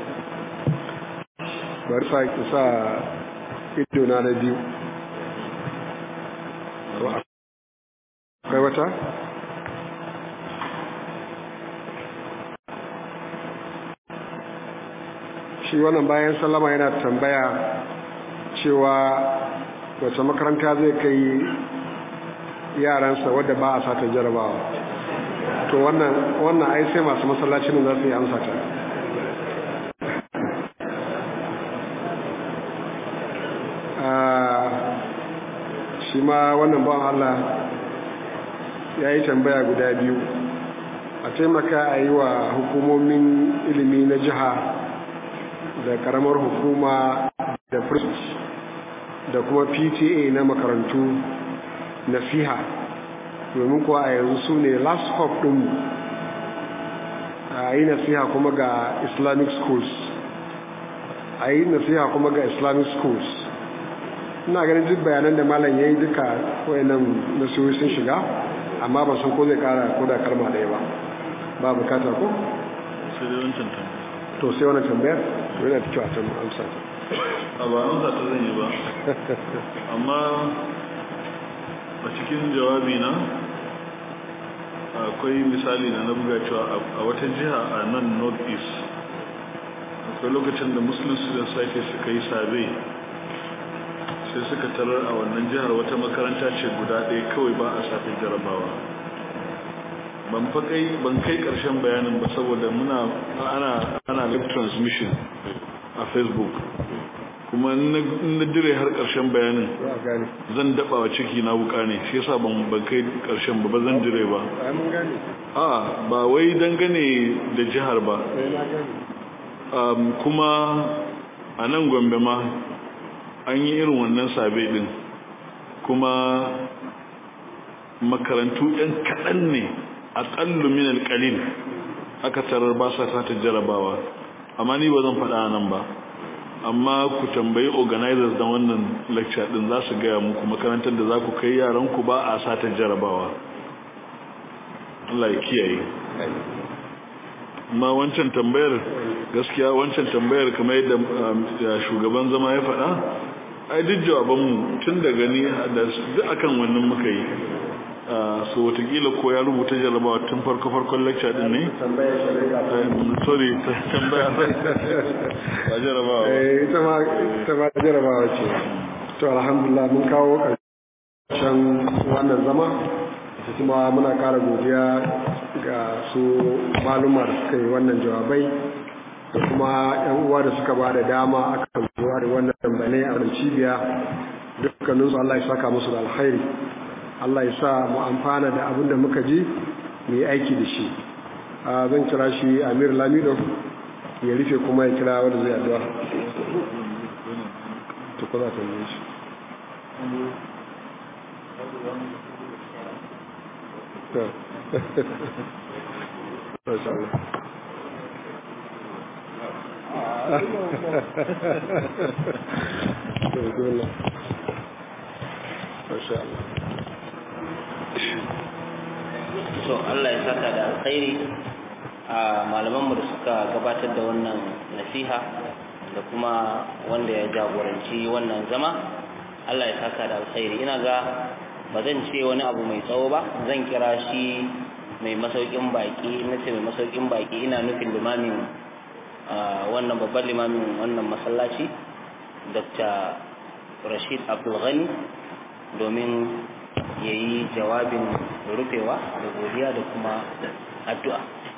bari sa sa ido na da biyu akwai wata shi wannan bayan sallama yana tambaya cewa wace makaranta zai kai yaransa wadda ba a sata jarabawa to wannan wannan ai sai masu masallacin za su yi amsa ta shi ma wannan bawan Allah ya yi tambaya guda biyu a taimaka a yi wa hukumomin ilimi na jiha da karamar hukuma da first da kuma pta na makarantu nasiha domin kuwa a yanzu su ne last hope ɗinmu a yi nasiha kuma ga islamic schools a yi nasiha kuma ga islamic schools ina ganin duk bayanan da malam ya yi duka wayannan nasihohi sun shiga amma ba san ko zai kara ko da kalma ɗaya ba ba bukata ko? sai dai wancan tambaya to sai wani tambayar to yana da kyau a can amsa ta a ba amsa ta zan yi ba amma a cikin jawabi na akwai misali na na buga cewa a wata jiha a nan north east akwai lokacin da muslim student society suka yi sabe sai suka tarar a wannan jihar wata makaranta ce guda ɗaya kawai ba a safin jarabawa ban kai ban kai ƙarshen bayanin ba saboda muna ana ana live transmission a facebook kuma in na dire har ƙarshen bayanin za a gane zan daba wa ciki na wuka ne shi yasa ban ban kai ƙarshen ba ba zan dire ba ai mun gane a ba wai dangane da jihar ba sai na gane um, kuma a nan gombe ma an yi irin wannan sabe din kuma makarantu ɗan kaɗan ne a ƙallu min alƙalil aka tarar ba sa sata jarabawa amma ni ba zan faɗa nan ba amma ku tambayi organizers da wannan lecture din za su gaya muku makarantar da za ku kai yaranku ba a sata jarabawa Allah ya kiyaye amma wancan tambayar gaskiya wancan tambayar kamar yadda shugaban zama ya faɗa ai duk jawabanmu tun da gani da duk akan wannan muka yi so watakila ko ya rubuta jarabawa tun farko farkon lecture din ne tambayar shari'a sorry tambaya ba jarabawa ba eh ita ma ita ma jarabawa ce to alhamdulillah mun kawo ƙarshen wannan zama kuma muna ƙara godiya ga su maluma da suka yi wannan jawabai da kuma yan uwa da suka ba da dama akan zuwa da wannan bane a cibiya dukkaninsu Allah ya saka musu da alkhairi Allah ya sa mu amfana da abin da muka ji mu yi aiki da shi zan kira shi Amir Lamido ya rufe kuma ya kira wanda zai addu'a to ko za ta yi shi to Masha Allah. Bismillah. Masha Allah. so Allah ya saka da alkhairi a malamanmu da suka gabatar da wannan nasiha da kuma wanda ya jagoranci wannan zama Allah ya saka da alkhairi ina ga ba zan ce wani abu mai tsawo ba zan kira shi mai masaukin baki na ce mai masaukin baki ina nufin limamin wannan babban limamin wannan masallaci dr rashid abdulghani domin ya yi jawabin rufewa da godiya da kuma addu'a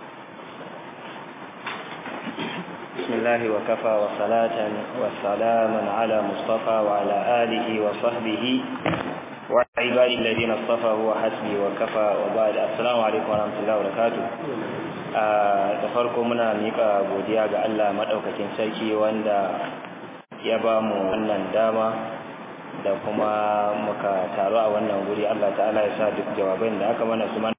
bismillahi wa kafa wa salatan wa salaman ala mustafa wa ala alihi wa sahbihi wa ibadi alladhina istafa huwa hasbi wa kafa wa ba'd assalamu alaikum wa rahmatullahi wa barakatuh da farko muna mika godiya ga Allah madaukakin sarki wanda ya ba mu wannan dama da kuma muka taru a wannan guri Allah ta'ala ya sa duk jawaban da aka mana su